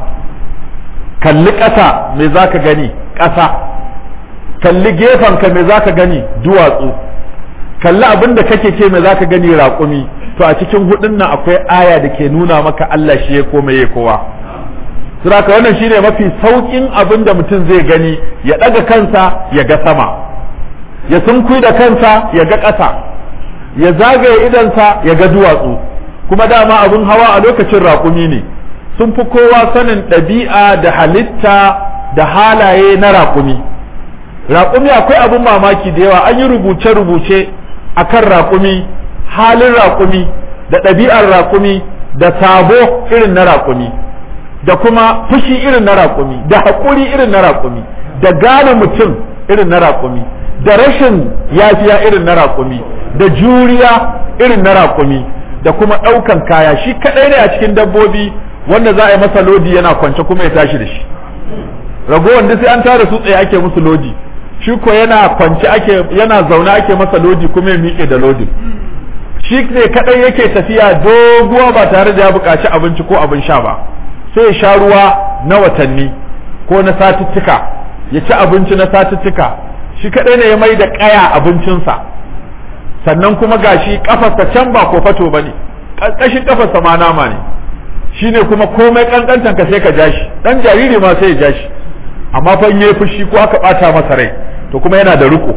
kalli ƙasa me za ka gani ƙasa kalli gefenka me za ka gani duwatsu kalli abin da kake ce me za ka gani raƙumi to a cikin hudun nan akwai aya da ke nuna maka Allah shi ya koma ya kowa Suraka wannan shine mafi saukin abin da mutum zai gani ya ɗaga kansa ya ga sama ya sunkui da kansa ya ga ƙasa ya zagaye idansa ya ga duwatsu kuma dama abin hawa a lokacin raƙumi ne sun fi kowa sanin ɗabi'a da halitta da halaye na raƙumi raƙumi akwai abin mamaki da yawa an yi rubuce-rubuce a kan raƙumi halin raƙumi da ɗabi'ar raƙumi da sabo irin na raƙumi da kuma fushi irin na raƙumi da haƙuri irin na raƙumi da gane mutum irin na raƙumi da rashin yafiya irin na raƙumi da juriya irin na raƙumi da kuma ɗaukan kaya shi kaɗai ne a cikin dabbobi wanda za a yi masa lodi yana kwance kuma ya tashi da shi ragowar duk sai an tara su tsaye ake musu lodi shi ko yana kwance ake yana zaune ake masa lodi kuma ya miƙe da lodin shi ne kaɗai yake tafiya doguwa ba tare da ya buƙaci abinci ko abin sha ba sai ya sha ruwa na watanni ko na satuttuka ya ci abinci na satuttuka shi kaɗai ne ya mai da ƙaya abincinsa sannan kuma gashi kafarsa can ba ko fato bane ƙarƙashin kafarsa ma nama ne shine kuma komai kankantan ka sai ka ja shi dan jariri ma sai ya ja shi amma fa in yayi fushi ko aka bata masa rai to kuma yana da riko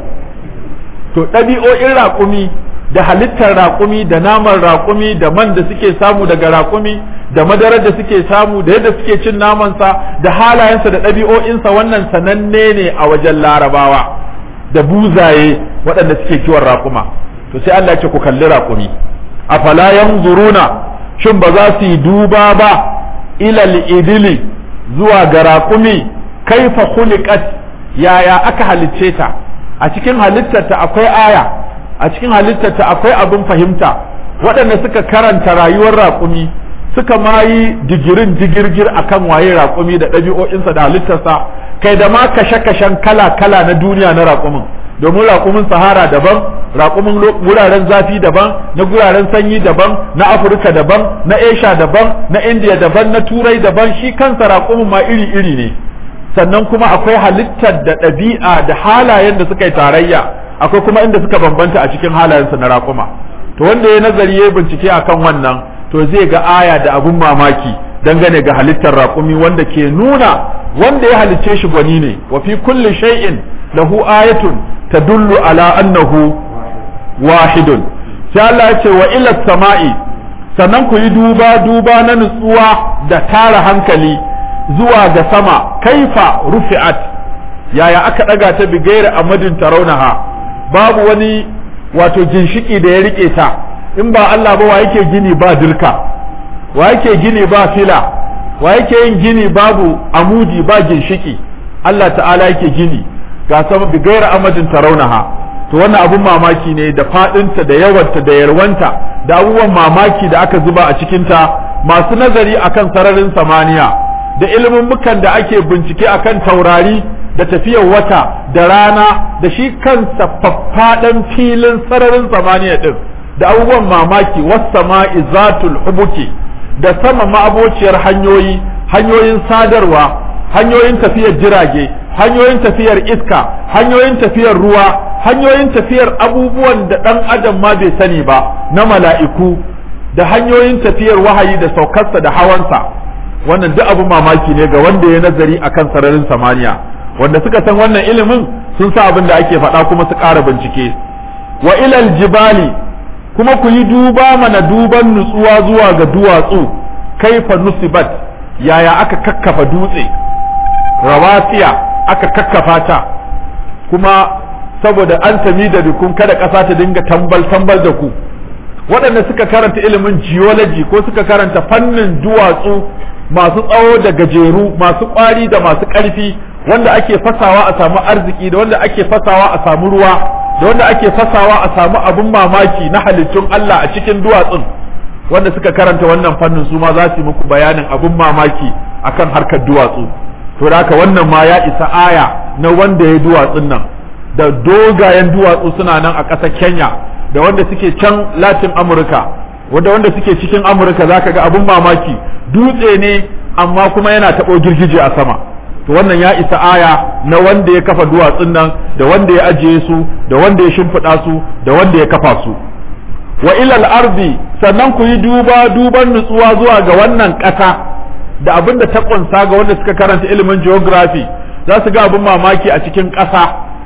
to ɗabi'o'in raƙumi da halittar raƙumi da naman raƙumi da man da suke samu daga raƙumi da madarar da suke samu da yadda suke cin namansa da halayensa da ɗabi'o'insa wannan sananne ne a wajen larabawa da buzaye waɗanda suke kiwon raƙuma to sai Allah ya ce ku kalli raƙumi afala yanzuruna shin ba za su yi duba ba ilal idili zuwa ga raƙumi kaifa khuliqat yaya aka halicce ta a cikin halittarta akwai aya a cikin halittarta akwai abin fahimta waɗanda suka karanta rayuwar raƙumi suka ma yi digirin digirgir akan waye raƙumi da ɗabi'o'insa da halittarsa kai da ma kashe-kashen kala-kala na duniya na raƙumin domin raƙumin sahara daban raƙumin wuraren zafi daban na guraren sanyi daban na afirka daban na asia daban na indiya daban na turai daban shi kansa raƙumin ma iri-iri ne sannan kuma akwai halittar da ɗabi'a da halayen da suka yi tarayya akwai kuma inda suka bambanta a cikin halayensa na raƙuma to wanda ya nazari ya bincike akan wannan to zai ga aya da abun mamaki dangane ga halittar raƙumi wanda ke nuna wanda ya halicce shi gwani ne wa fi kulli shay'in lahu ayatun tadullu ala annahu wahidun sai Allah ya ce wa ila sama'i sannan ku yi duba duba na nutsuwa da tara hankali zuwa ga sama kaifa rufi'at yaya aka daga ta bigaira amadin tarawnaha babu wani wato ginshiki da ya rike ta in ba Allah ba wa yake gini ba dirka wa yake gini ba fila wa yake yin gini babu amudi ba ginshiki Allah ta'ala yake gini ga sama bigaira amadin tarawnaha to wannan abun mamaki ne da fadinta da yawanta da yarwanta da abubuwan mamaki da aka zuba a cikinta masu nazari akan sararin samaniya da ilimin mukan da ake bincike akan taurari da tafiyar wata da rana da shi kansa faffaɗan filin sararin samaniya din da abubuwan mamaki wassama'i zatul hubuki da sama ma'abociyar hanyoyi hanyoyin sadarwa hanyoyin tafiyar jirage hanyoyin tafiyar iska hanyoyin tafiyar ruwa hanyoyin tafiyar abubuwan da ɗan adam ma bai sani ba na mala'iku da hanyoyin tafiyar wahayi da saukarsa da hawansa wannan duk abin mamaki ne ga wanda ya nazari akan sararin samaniya wanda suka san wannan ilimin sun sa abin da ake faɗa kuma su ƙara bincike wa ilal jibali kuma ku yi duba mana duban nutsuwa zuwa ga duwatsu kaifa nusibat yaya aka kakkafa dutse rawasiya aka kakkafa ta kuma saboda an tami da dukun kada ƙasa ta dinga tambal tambal da ku waɗanda suka karanta ilimin geology ko suka karanta fannin duwatsu masu tsawo da gajeru masu ƙwari da masu ƙarfi wanda ake fasawa a samu arziki da wanda ake fasawa a samu ruwa da wanda ake fasawa a samu abin mamaki na halittun Allah a cikin duwatsun wanda suka karanta wannan fannin su ma za su yi muku bayanin abin mamaki akan harkar duwatsu to da haka wannan ma ya isa aya na wanda ya duwatsun nan da dogayen duwatsu suna nan a ƙasar Kenya da wanda suke can Latin Amurka wanda wanda suke cikin Amurka zaka ga abin mamaki dutse ne amma kuma yana taɓo girgije a sama to wannan ya isa aya na wanda ya kafa duwatsun nan da wanda ya ajiye su da wanda ya shimfiɗa su da wanda ya kafa su wa ilal ardi sannan ku yi duba duban nutsuwa zuwa ga wannan ƙasa da abin da ta ƙunsa ga wanda suka karanta ilimin geography za su ga abin mamaki a cikin ƙasa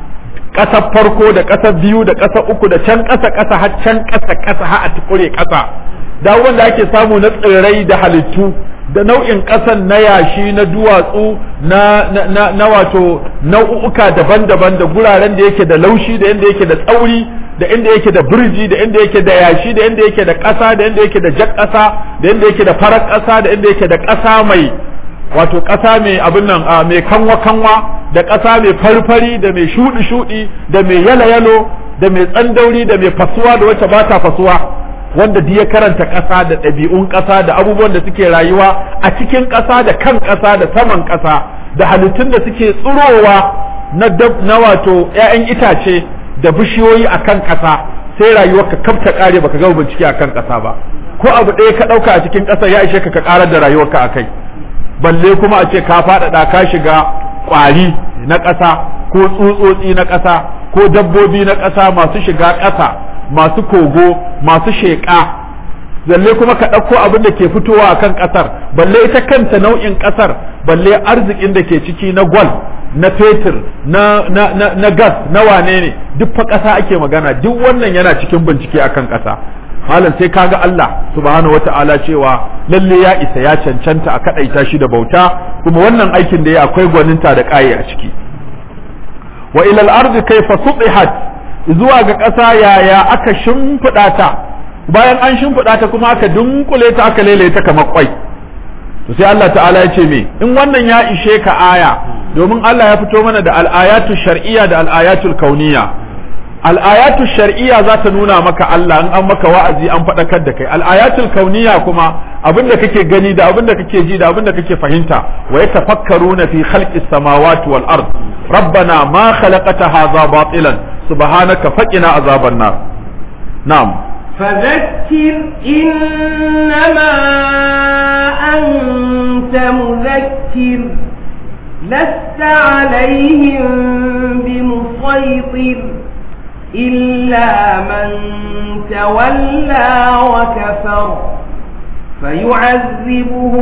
ƙasar farko da ƙasar biyu da ƙasar uku da can ƙasa ƙasa har can ƙasa ƙasa har a tukure ƙasa da wanda ake samu na tsirrai da halittu da nau'in ƙasan na yashi na duwatsu na, na, na, na wato nau'uka daban-daban da guraren da yake da laushi da inda yake da tsauri da inda yake da birji da inda yake da yashi da inda yake da ƙasa da inda yake da jak ƙasa da inda yake da farar ƙasa da inda yake da ƙasa mai wato ƙasa mai abin nan mai kanwa-kanwa da ƙasa mai farfari da mai shuɗi-shuɗi da mai yalo-yalo da mai tsandauri da mai fasuwa da wacce ba ta fasuwa wanda duk ya karanta ƙasa da ɗabi'un ƙasa da abubuwan da suke rayuwa a cikin ƙasa da kan ƙasa da saman ƙasa da halittun da suke tsirowa na na wato ƴaƴan itace da bishiyoyi a kan ƙasa sai rayuwar ka kafta ƙare baka gama bincike a kan ƙasa ba ko abu ɗaya ka ɗauka a cikin ƙasa ya ishe ka ka ƙarar da rayuwarka a kai balle kuma a ce ka faɗaɗa ka shiga ƙwari na ƙasa ko tsutsotsi na ƙasa ko dabbobi na ƙasa masu shiga ƙasa masu kogo masu sheƙa balle kuma ka ɗauko abin da ke fitowa a kan ƙasar balle ita kanta nau'in ƙasar balle arzikin da ke ciki na gwal na fetur na, na, na, na gas na wane ne duk fa ƙasa ake magana duk wannan yana cikin bincike akan ƙasa malam sai kaga Allah subhanahu wata'ala cewa lalle ya isa ya cancanta a kadaita shi da bauta kuma wannan aikin da ya akwai gwaninta da ƙaye a ciki wa ilal ardi kayfa sudihat zuwa ga ƙasa yaya aka shimfiɗa ta bayan an shimfiɗa ta kuma aka dunkule ta aka lele ta kamar kwai to sai Allah ta'ala ya ce me in wannan ya ishe ka aya domin Allah ya fito mana da al-ayatu shar'iyya da al-ayatul kauniyya al'ayatu shar'iyya za ta nuna maka Allah in an maka wa'azi an faɗakar da kai al'ayatul kauniya kuma abin da kake gani da abin da kake ji da abin da kake fahimta wa yatafakkaruna fi khalqis samawati wal ard rabbana ma khalaqta hadha batilan subhanaka faqina azaban nar na'am فذكر إنما أنت مذكر لست عليهم بمسيطر إلا من تولى وكفر فيعذبه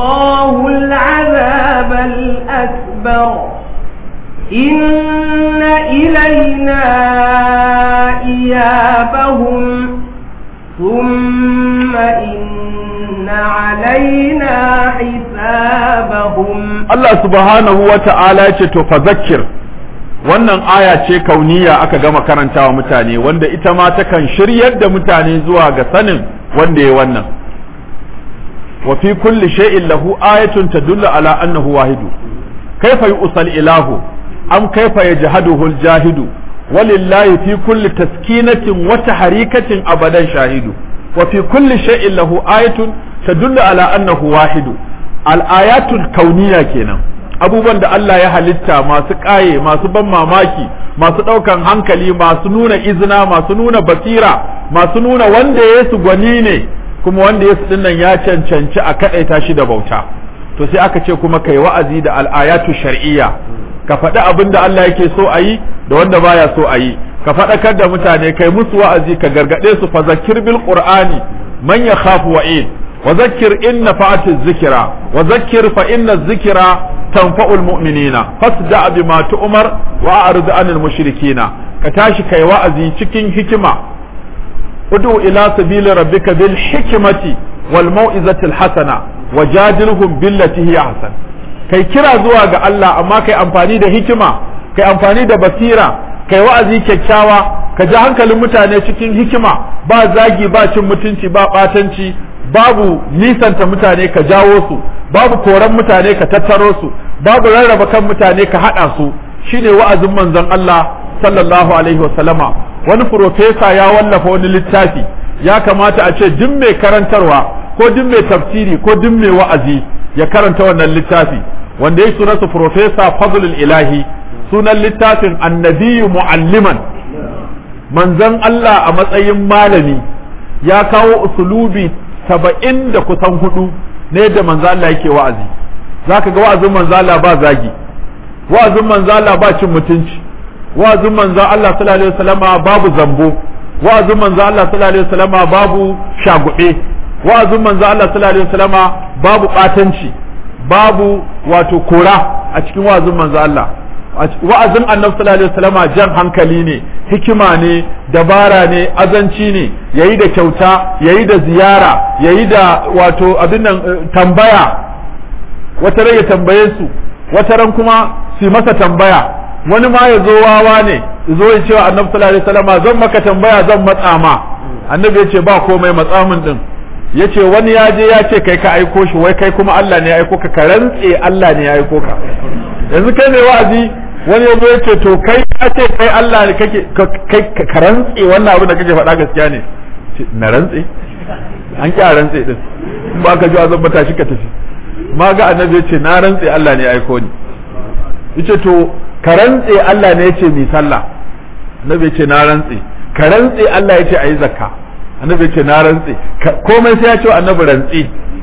الله العذاب الأكبر إن إلينا إيابهم ثم إن علينا حسابهم Allah subhanahu wa ta'ala ce to fa zakkir wannan aya ce kauniya aka gama karantawa mutane wanda ita ma takan shiryar da mutane zuwa ga sanin wanda ya wannan wa fi kulli shay'in lahu ayatun tadullu ala annahu wahidu kaifa yusal ilahu am kaifa yajhaduhu aljahidu walillahi fi kulli taskinatin wa tahrikatin abadan shahidu wa fi kulli shay'in lahu ayatun tadullu ala annahu wahidu al-ayatul kauniya kenan abubuwan da Allah ya halitta masu ƙaye masu ban mamaki masu ɗaukan hankali masu nuna izina masu nuna basira masu nuna wanda ya su gwani ne kuma wanda ya su dinnan ya cancanci a kaɗaita shi da bauta to sai aka ce kuma kai wa'azi da al'ayatu shar'iyya ka faɗi abin da Allah yake so a yi da wanda baya so a yi ka faɗakar da mutane kai musu wa'azi ka gargaɗe su fa zakir bil qur'ani man yakhafu wa'id wa zakkir in nafa'ati dhikra wa zakkir fa inna dhikra تنفع المؤمنين فاصدع بما تؤمر واعرض عن المشركين كتاشي كاي وعزي cikin hikima ادعو الى سبيل ربك بالحكمة والموعظة الحسنة وجادلهم بالتي هي احسن kai kira zuwa ga Allah amma kai amfani da hikima kai amfani da basira kai wa'azi kyakkyawa ka ji hankalin mutane cikin hikima ba zagi ba cin mutunci ba batanci babu nisanta mutane ka jawo su babu koran mutane ka tattaro su babu rarraba kan mutane ka haɗa su shine wa'azin manzon Allah sallallahu alaihi wasallama wani profesa ya wallafa wani littafi ya kamata a ce duk mai karantarwa ko duk mai tafsiri ko duk mai wa'azi ya karanta wannan littafi wanda ya sunansa profesa fadlul ilahi sunan littafin annabiyu mu'alliman manzon Allah a matsayin malami ya kawo usulubi saba'in da kusan hudu ne da manzo Allah yake wa'azi zaka ga wa'azin manzo Allah ba zagi wa'azin manzo Allah ba cin mutunci wa'azin manzo Allah sallallahu alaihi wasallama babu zambo wa'azin manzo Allah sallallahu alaihi wasallama babu shagube wa'azin manzo Allah sallallahu alaihi wasallama babu batanci babu wato kora a cikin wa'azin manzo Allah wa'azin annabi sallallahu alaihi wasallama jan hankali ne hikima ne dabara ne azanci ne yayi da kyauta yayi da ziyara yayi da wato abin nan tambaya wata ran ya tambaye su wata ran kuma su masa tambaya wani ma ya zo wawa ne zo ya ce wa annabi sallallahu alaihi wasallama zan maka tambaya zan matsa ma annabi ya ce ba komai matsa min din ya ce wani ya je ya ce kai ka aiko shi wai kai kuma Allah ne ya aiko ka ka rantse Allah ne ya aiko ka yanzu kai mai wa'azi wani ya zo ya ce to kai ka ce kai Allah ne kake kai ka rantse wannan abin da kake faɗa gaskiya ne na rantse an ki a rantse din in ba ka ji azan bata shi ka tafi ma ga annabi ya ce na rantse Allah ne ya aiko ni yace to ka rantse Allah ne ya ce mi sallah annabi ya ce na rantse ka rantse Allah ya ce ayi zakka annabi ya ce na rantse komai sai ya ce annabi rantse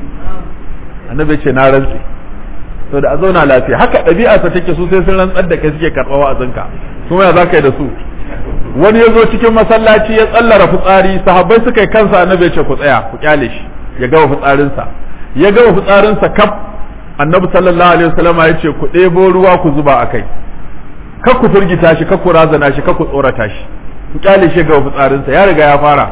annabi ya ce na rantse to da a zauna lafiya haka ɗabi'arsa take su sai sun rantsar da kai suke karɓar wa'azinka kuma ya za ka yi da su wani ya zo cikin masallaci ya tsallara fitsari sahabbai suka yi kansa annabi ya ce ku tsaya ku kyale shi ya gama fitsarinsa ya gama fitsarinsa kaf annabi sallallahu alaihi wasallam ya ce ku ɗebo ruwa ku zuba a kai kar ku firgita shi kar ku razana shi kar ku tsorata shi ku kyale shi ya gama fitsarinsa ya riga ya fara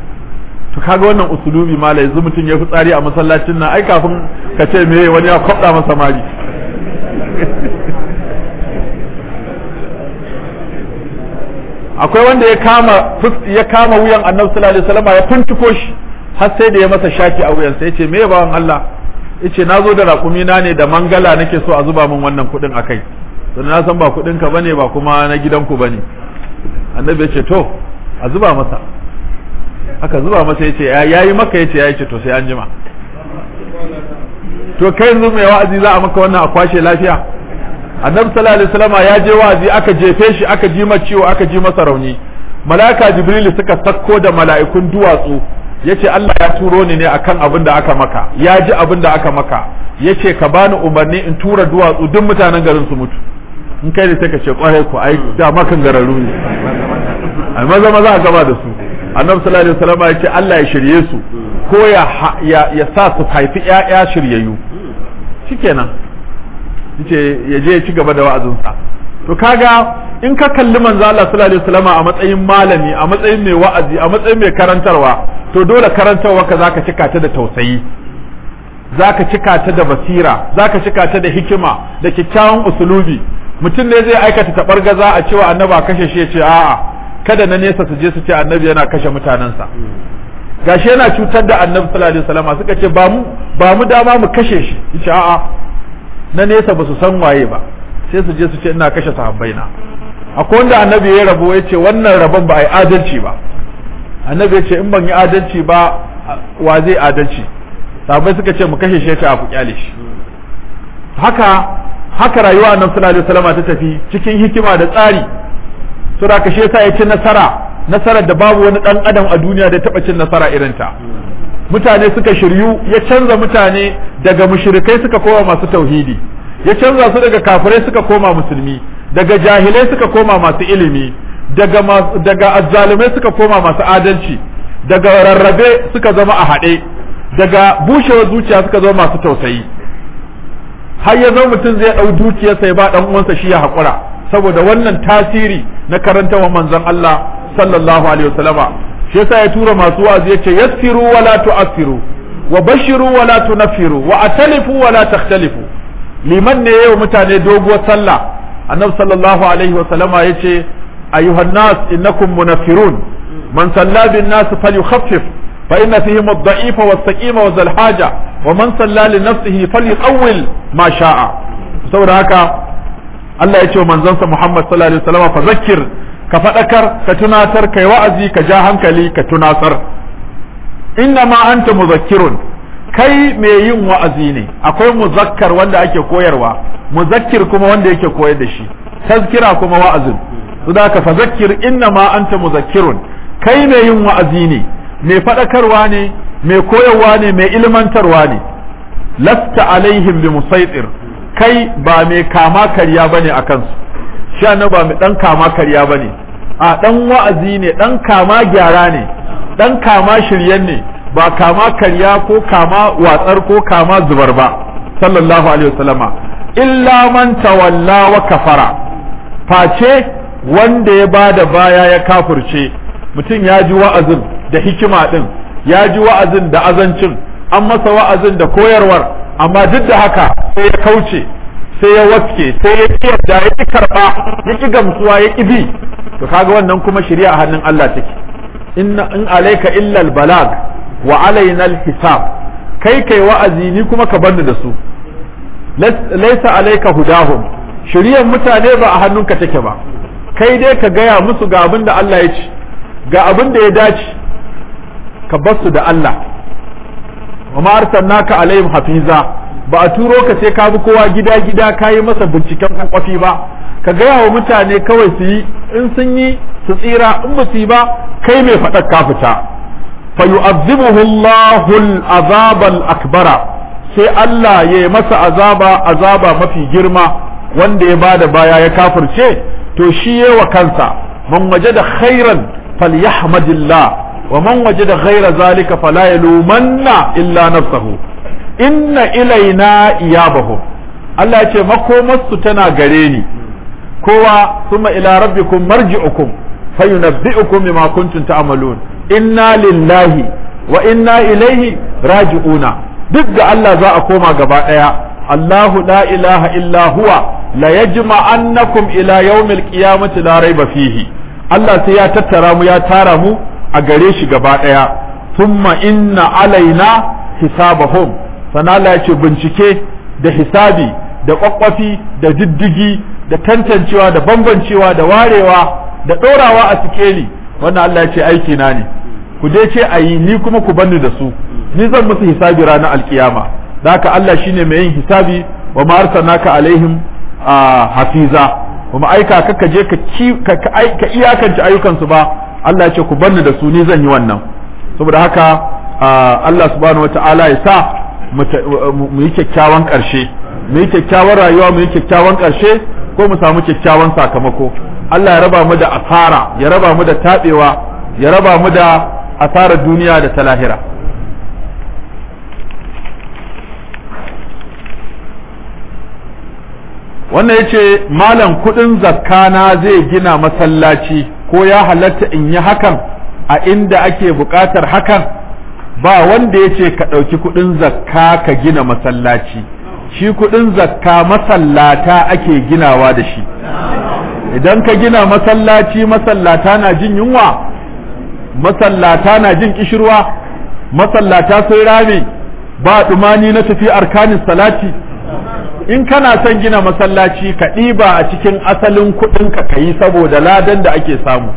to kaga wannan usulubi mala yanzu mutum ya fitsari a masallacin nan ai kafin ka ce me wani ya kwabda masa mari akwai wanda ya kama ya kama wuyan annabi sallallahu alaihi wasallam ya finciko shi har sai da ya masa shaki a wuyansa yace me bawan Allah yace nazo da raƙumi na ne da mangala nake so a zuba min wannan kuɗin akai to na san ba kuɗin ka bane ba kuma na gidanku bane annabi ya ce to a zuba masa aka zuba masa yace ya yi maka yace ya ce to sai an jima to kai yanzu mai wa'azi za a maka wannan a kwashe lafiya annabi sallallahu alaihi wasallam ya je wa'azi aka jefe shi aka ji masa ciwo aka ji masa rauni mala'ika jibril suka sakko da mala'ikun duwatsu yace Allah ya turo ni ne akan abin da aka maka ya ji abin da aka maka yace ka bani umarni in tura duwatsu duk mutanen garin su mutu in kai ne sai ka ce kwarai ku ai da makan gararu ne ai maza maza a gaba da su annabi sallallahu alaihi wasallam ya ce Allah ya shirye su ko ya ya sa su haifi ƴaƴa shiryayyu shikenan yace ya je ya ci gaba da wa'azinsa to kaga in ka kalli manzo Allah sallallahu alaihi wasallam a matsayin malami a matsayin mai wa'azi a matsayin mai karantarwa to dole karantarwa ka zaka cika ta da tausayi zaka cika ta da basira zaka cika ta da hikima da kyakkyawan usulubi mutum ne zai aikata tabargaza a cewa annabi a kashe shi ya ce a'a kada na nesa su je su ce annabi yana kashe mutanensa gashi yana cutar da annabi sallallahu alaihi wasallam suka ce ba mu ba mu dama mu kashe shi yace a'a na nesa ba su san waye ba sai su je su ce ina kashe sahabbai na akwai wanda annabi ya rabo ya ce wannan rabon ba a yi adalci ba annabi ya ce in ban yi adalci ba wa zai adalci sahabbai suka ce mu kashe shi ya ku kyale shi haka haka rayuwa annabi sallallahu alaihi wasallam ta tafi cikin hikima da tsari sura kashe yasa ya ci nasara nasarar da babu wani dan adam a duniya da taba cin nasara irin ta mutane suka shiryu ya canza mutane daga mushrikai suka koma masu tauhidi ya canza su daga kafirai suka koma musulmi daga jahilai suka koma masu ilimi daga daga azzalumai suka koma masu adalci daga rarrabe suka zama a haɗe daga bushewar zuciya suka zama masu tausayi har ya zama mutum zai ɗau dukiyarsa ya ba ɗan uwansa shi ya haƙura saboda wannan tasiri na karantawa manzon Allah sallallahu alaihi wasallama shi yasa ya tura masu wa'azi yace yassiru wa la tu'assiru wa bashiru wa la tunaffiru wa atalifu wa la takhtalifu liman ne yau mutane doguwar sallah annabi sallallahu alaihi wasallama yace ayyuhan nas innakum munaffirun man salla bin nas falyukhaffif fa inna fihim ad-da'ifa was-saqima wa zal haja wa man salla li nafsihi falyqawwil ma sha'a saboda haka Allah ya ce wa manzansa Muhammad sallallahu alaihi wasallam fa zakkir ka fadakar ka tunatar kai wa'azi ka ja hankali ka tunatar inna ma anta muzakkirun kai mai yin wa'azi ne akwai muzakkar wanda ake koyarwa muzakkir kuma wanda yake koyar da shi tazkira kuma wa'azin su da ka fa zakkir inna ma anta muzakkirun kai mai yin wa'azi ne mai fadakarwa ne mai koyarwa ne mai ilmantarwa ne lasta alaihim bi musaitir kai ba mai kama karya bane a kansu sha na ba mai dan kama karya bane a dan wa'azi ne dan kama gyara ne dan kama shiryen ne ba kama karya ko kama watsar ko kama zubar ba sallallahu alaihi wasallama illa man tawalla wa kafara face wanda ya bada baya ya kafirce mutum ya ji wa'azin da hikima din ya ji wa'azin da azancin an masa wa'azin da koyarwar amma duk da haka sai ya kauce sai ya waske sai ya ki yadda ya ki karba ya ki gamsuwa ya ki bi to kaga wannan kuma shari'a a hannun Allah take inna in alayka illa balag wa alaina hisab kai kai wa'azi ni kuma ka banda da su laysa alayka hudahum shari'ar mutane ba a hannunka take ba kai dai ka gaya musu ga abin da Allah ya ci ga abin da ya dace ka bar su da Allah wa ma arsalnaka alaihim hafiza ba a turo ka sai ka bi kowa gida gida ka yi masa binciken kwakwafi ba ka gaya wa mutane kawai su yi in sun yi su tsira in ba su yi ba kai mai faɗar ka fita fa yu'azzibuhu Allahu al-azab al-akbara sai Allah ya yi masa azaba azaba mafi girma wanda ya bada baya ya kafirce to shi wa kansa man wajada khairan falyahmadillah ومن وجد غير ذلك فلا يلومن إلا نفسه إن إلينا إيابهم Allah ya ce makomarsu tana gare ni kowa suma ila rabbikum marji'ukum fayunabbi'ukum bima kuntum ta'malun inna lillahi wa inna ilaihi raji'una duk da Allah za a koma gaba daya Allahu la ilaha illa huwa la yajma'annakum ila yawmil qiyamati la raiba fihi Allah sai ya tattara mu ya tara mu a gare shi gaba ɗaya thumma inna alaina hisabahum sana Allah ya ce bincike da hisabi da kwakwafi da diddigi da tantancewa da bambancewa da warewa da ɗorawa a sikeli wannan Allah ya ce aiki na ne ku dai ce a yi ni kuma ku banni da su ni zan musu hisabi ranar alkiyama da haka Allah shine mai yin hisabi wa ma arsalnaka alaihim hafiza kuma aika ka je ka iyakance ayyukansu ba Allah ya ce ku banni da su ni zan yi wannan saboda haka Allah subhanahu wata'ala ya sa mu yi kyakkyawan ƙarshe mu yi kyakkyawan rayuwa mu yi kyakkyawan ƙarshe ko mu samu kyakkyawan sakamako Allah ya raba mu da asara ya raba mu da taɓewa ya raba mu da asarar duniya da ta lahira wannan yace malam kudin zakka na zai gina masallaci ko ya halatta in yi hakan a inda ake buƙatar hakan ba wanda yace ka ɗauki kudin zakka ka gina masallaci shi kudin zakka masallata ake ginawa da shi idan ka gina masallaci masallata na jin yunwa masallata na jin kishirwa masallata sun rame ba dumani na tafi arkanin salati in kana son gina masallaci ka ɗiba a cikin asalin kuɗinka ka yi saboda ladan da ake samu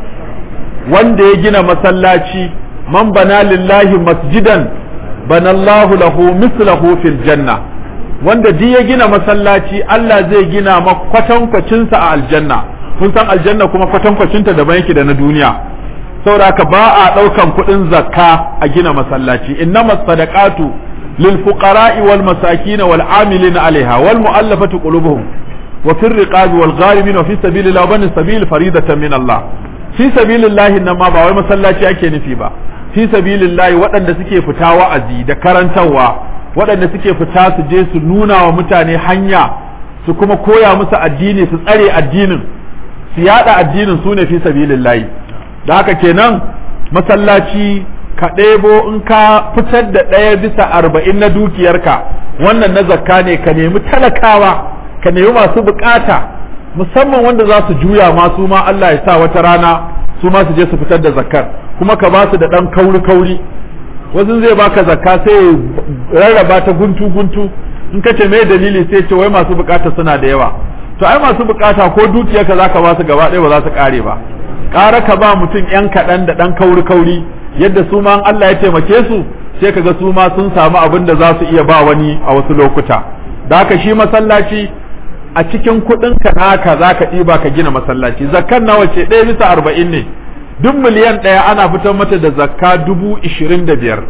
wanda ya gina masallaci man bana lillahi masjidan banallahu lahu mislahu fil janna wanda duk ya gina masallaci Allah zai gina kwatankwacin sa a aljanna kun san aljanna kuma kwatankwacinta daban yake da na duniya saboda haka ba a ɗaukan kuɗin zakka a gina masallaci innamas sadaqatu lil fuqara'i wal masakin wal amilin alaiha wal mu'allafati qulubuhum wa fir riqabi wal gharimin wa fi sabilillah wa bani sabil faridatan min Allah fi sabilillah nan ma ba wai masallaci ake nufi ba fi sabilillah waɗanda suke fita wa'azi da karantarwa waɗanda suke fita su je su nuna wa mutane hanya su kuma koya musu addini su tsare addinin su yada addinin su ne fi sabilillahi da haka kenan masallaci ka ɗebo in ka fitar da ɗaya bisa arba'in na dukiyarka wannan na zakka ne ka nemi talakawa ka nemi masu bukata musamman wanda za su juya ma su ma Allah ya sa wata rana su ma su je su fitar da zakkar kuma ka ba su da ɗan kauri kauri wasu zai baka zakka sai rarraba ta guntu guntu in ka ce mai dalili sai ce wai masu bukata suna da yawa to ai masu bukata ko dukiyarka zaka ba su gaba ɗaya ba za su kare ba ƙara ka ba mutum yan kaɗan da ɗan kauri kauri yadda su ma Allah ya taimake su sai kaga su ma sun samu abin da za su iya ba wani a wasu lokuta da haka shi masallaci a cikin kuɗin ka naka za ka ɗiba ka gina masallaci zakkan nawa ce ɗaya bisa arba'in ne duk miliyan ɗaya ana fitar mata da zakka dubu ishirin da biyar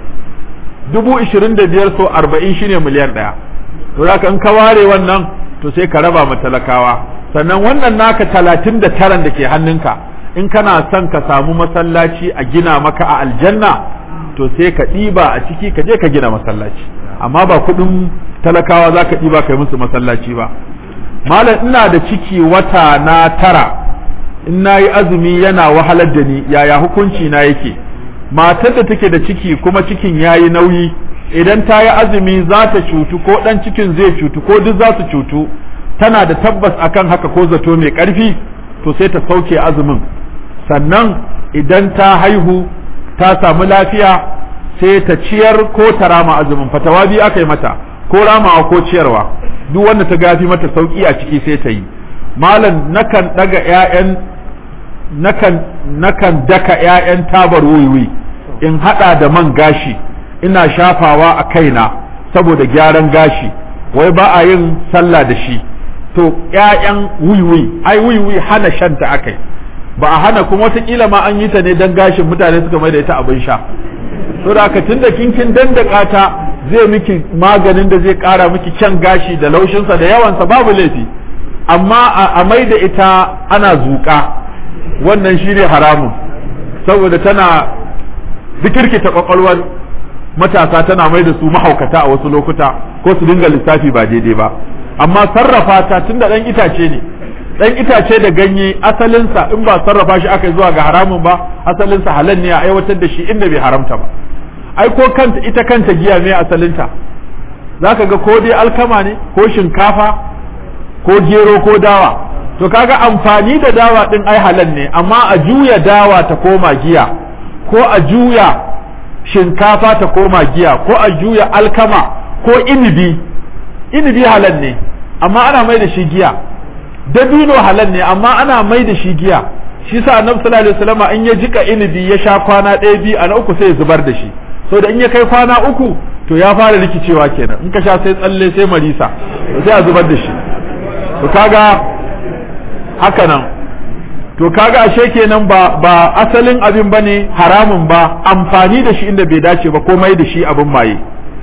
dubu ishirin da biyar so arba'in shine miliyan ɗaya to za in ka ware wannan to sai ka raba ma talakawa sannan wannan naka talatin da taran da ke hannunka in kana son ka samu masallaci a gina maka a aljanna to sai ka ɗiba a ciki ka je ka gina masallaci amma ba kuɗin talakawa za ka ɗiba ka yi musu masallaci ba malam ina da ciki wata na tara in na yi azumi yana wahalar da ni yaya hukunci na yake matar da take da ciki kuma cikin ya yi nauyi idan ta yi azumi za ta cutu ko ɗan cikin zai cutu ko duk za su cutu tana da tabbas akan haka ko zato mai ƙarfi to sai ta sauke azumin sannan idan ta haihu ta samu lafiya sai ta ciyar ko ta rama azumin fatawa biyu aka yi mata ko ramawa ko ciyarwa duk wanda ta gafi mata sauki a ciki sai ta yi malam nakan daga ƴaƴan nakan nakan daka ƴaƴan tabar wuiwi in hada da man gashi ina shafawa a kaina saboda gyaran gashi wai ba a yin sallah da shi to ƴaƴan wiwi ai wiwi hana shanta akai ba a hana kuma wataƙila ma an yi ta ne don gashin mutane suka mai da ita abin sha to da ka tunda kinkin dandaka ta zai miki maganin da zai ƙara miki kyan gashi da laushinsa da yawansa babu laifi amma a mai da ita ana zuƙa wannan shi ne haramun saboda tana zikirkita kwakwalwar matasa tana mai da su mahaukata a wasu lokuta ko su dinga lissafi ba daidai ba amma sarrafa ta tunda ɗan itace ne dan itace da ganye asalinsa in ba sarrafa shi aka zuwa ga haramun ba asalinsa halal ne a aiwatar da shi inda bai haramta ba ai ko kanta ita kanta giya mai asalinta zaka ga ko dai alkama ne ko shinkafa ko gero ko dawa to kaga amfani da dawa din ai halal ne amma a juya dawa ta koma giya ko a juya shinkafa ta koma giya ko a juya alkama ko inibi inibi halal ne amma ana mai da shi giya dabino halal ne amma ana mai da shi giya shi sa annabi sallallahu alaihi wasallam in ya jika inibi ya sha kwana ɗaya biyu a na uku sai ya zubar da shi so da in ya kai kwana uku to ya fara rikicewa kenan in ka sha sai tsalle sai marisa sai a zubar da shi to kaga haka nan to kaga ashe kenan ba ba asalin abin bane haramun ba amfani da shi inda bai dace ba ko mai da shi abin maye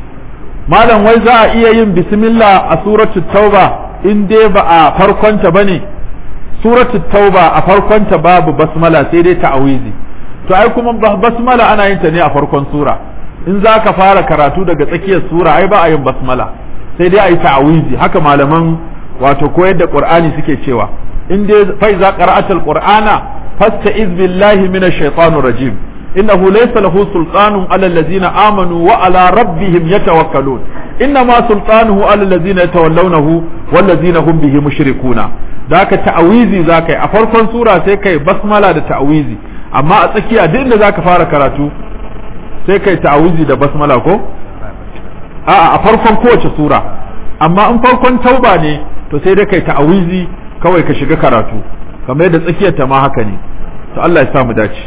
malam wai za a iya yin bismillah a suratul tauba in dai ba a farkonta bane suratul tauba a farkonta babu basmala sai dai ta'awizi to ai kuma basmala ana yin ta ne a farkon sura in za ka fara karatu daga tsakiyar sura ai ba a yin basmala sai dai a yi ta'awizi haka malaman wato koyar da qur'ani suke cewa in dai fa iza qara'atal qur'ana fasta'iz billahi minash shaitanir rajim innahu laysa lahu sultanun ala allazina amanu wa ala rabbihim yatawakkalun innama sultanuhu ala allazina yatawallawnahu wallazina hum bihi mushrikuna da ka ta'awizi zaka yi a farkon sura sai kai basmala da ta'awizi amma a tsakiya duk inda zaka fara karatu sai kai ta'awizi da basmala ko a'a a farkon kowace sura amma in farkon tauba ne to sai dai kai ta'awizi kawai ka shiga karatu kamar yadda tsakiyar ta ma haka ne to Allah ya sa mu dace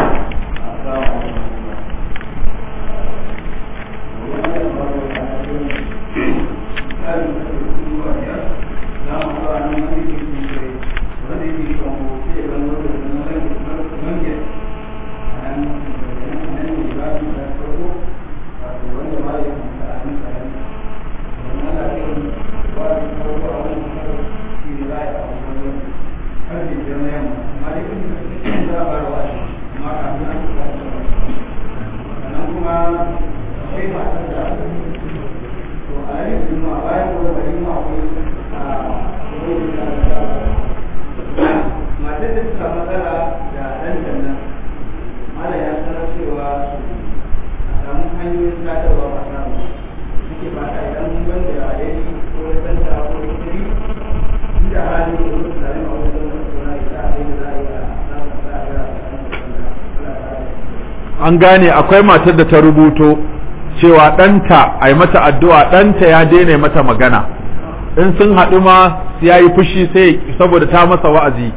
an gane akwai matar da ta rubuto cewa ɗanta a yi mata addu'a ɗanta ya daina mata magana in sun haɗu ma ya yi fushi sai saboda ta masa wa'azi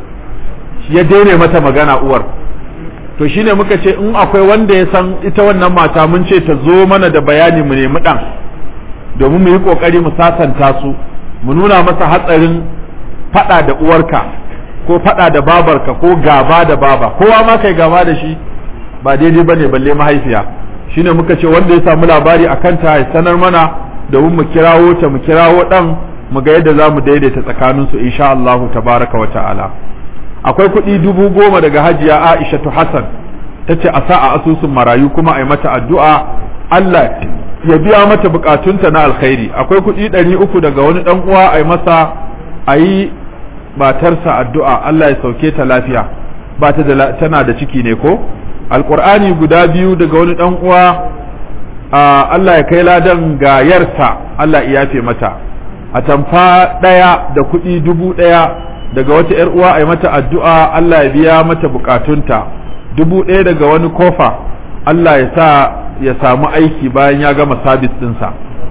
ya daina mata magana uwar to shine muka ce in akwai wanda ya san ita wannan mata mun ce ta zo mana da bayani mu nemi ɗan domin mu yi ƙoƙari mu sasanta su mu nuna masa hatsarin faɗa da uwarka ko faɗa da babarka ko gaba da baba kowa ma kai gaba da shi ba daidai bane balle mahaifiya shine muka ce wanda ya samu labari a kanta ya sanar mana domin mu kirawo ta mu kirawo dan mu ga yadda za mu daidaita tsakanin su insha Allah tabaraka wa ta'ala akwai kuɗi dubu goma daga hajiya Aisha Hassan ta ce a sa a asusun marayu kuma a yi mata addu'a Allah ya biya mata bukatunta na alkhairi akwai kuɗi ɗari uku daga wani ɗan uwa a yi masa a yi matarsa addu'a Allah ya sauke ta lafiya ba ta da tana da ciki ne ko alkur'ani guda biyu daga wani dan uwa Allah ya kai ladan ga yarsa Allah ya yafe mata a tamfa ɗaya da kuɗi dubu ɗaya daga wata ‘yar uwa a yi mata addu'a Allah ya biya mata bukatunta dubu ɗaya daga wani kofa Allah ya sa ya samu aiki bayan ya gama sabis ɗinsa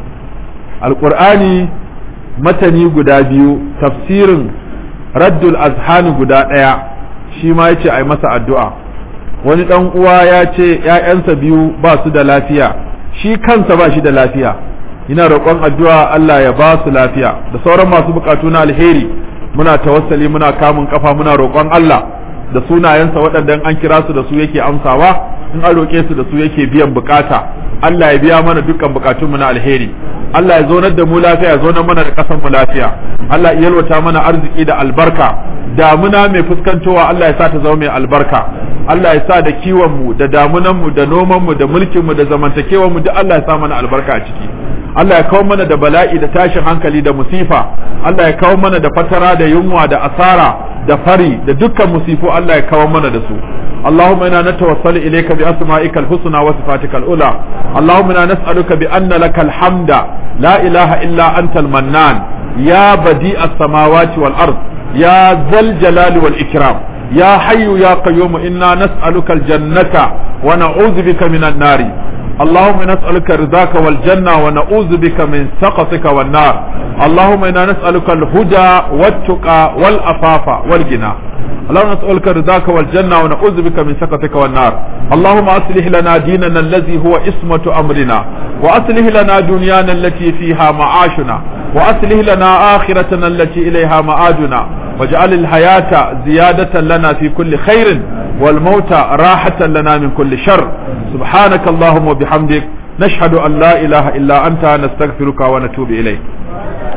alkur'ani matani guda biyu tafsirin raddul azhani guda ɗaya shi ma ya ce a yi masa addu'a wani ɗan uwa ya ce ‘ya'yansa biyu ba su da lafiya shi kansa ba shi da lafiya ina roƙon addu'a Allah ya ba su lafiya da sauran masu buƙatu na alheri muna tawassali muna kamun kafa muna roƙon Allah da sunayensa waɗanda an kira su da su yake amsawa in an roƙe su da su yake biyan bukata Allah ya biya mana dukkan bukatunmu na alheri Allah ya zonar da mu lafiya ya zonar mana da ƙasar mu lafiya Allah ya yalwata mana arziki da albarka damuna mai fuskantowa Allah ya sa ta zama mai albarka Allah ya sa da kiwon mu da damunan mu da noman mu da mulkin mu da zamantakewar mu duk Allah ya sa mana albarka a ciki Allah ya kawo mana da bala'i da tashin hankali da musifa Allah ya kawo mana da fatara da yunwa da asara da fari da dukkan musifu Allah ya kawo mana da su اللهم انا نتوسل اليك باسمائك الحسنى وصفاتك العلى اللهم انا نسالك بان لك الحمد لا اله الا انت المنان يا بديع السماوات والارض يا ذا الجلال والاكرام يا حي يا قيوم انا نسالك الجنه ونعوذ بك من النار اللهم نسألك رضاك والجنة ونعوذ بك من سقطك والنار اللهم إنا نسألك الهدى والتقى والأفاف والغنى اللهم نسألك رضاك والجنة ونعوذ بك من سقطك والنار اللهم أصلح لنا ديننا الذي هو اسمة أمرنا وأصلح لنا دنيانا التي فيها معاشنا وأصلح لنا آخرتنا التي إليها معادنا واجعل الحياة زيادة لنا في كل خير والموت راحة لنا من كل شر سبحانك اللهم وبحمدك نشهد أن لا إله إلا أنت نستغفرك ونتوب إليك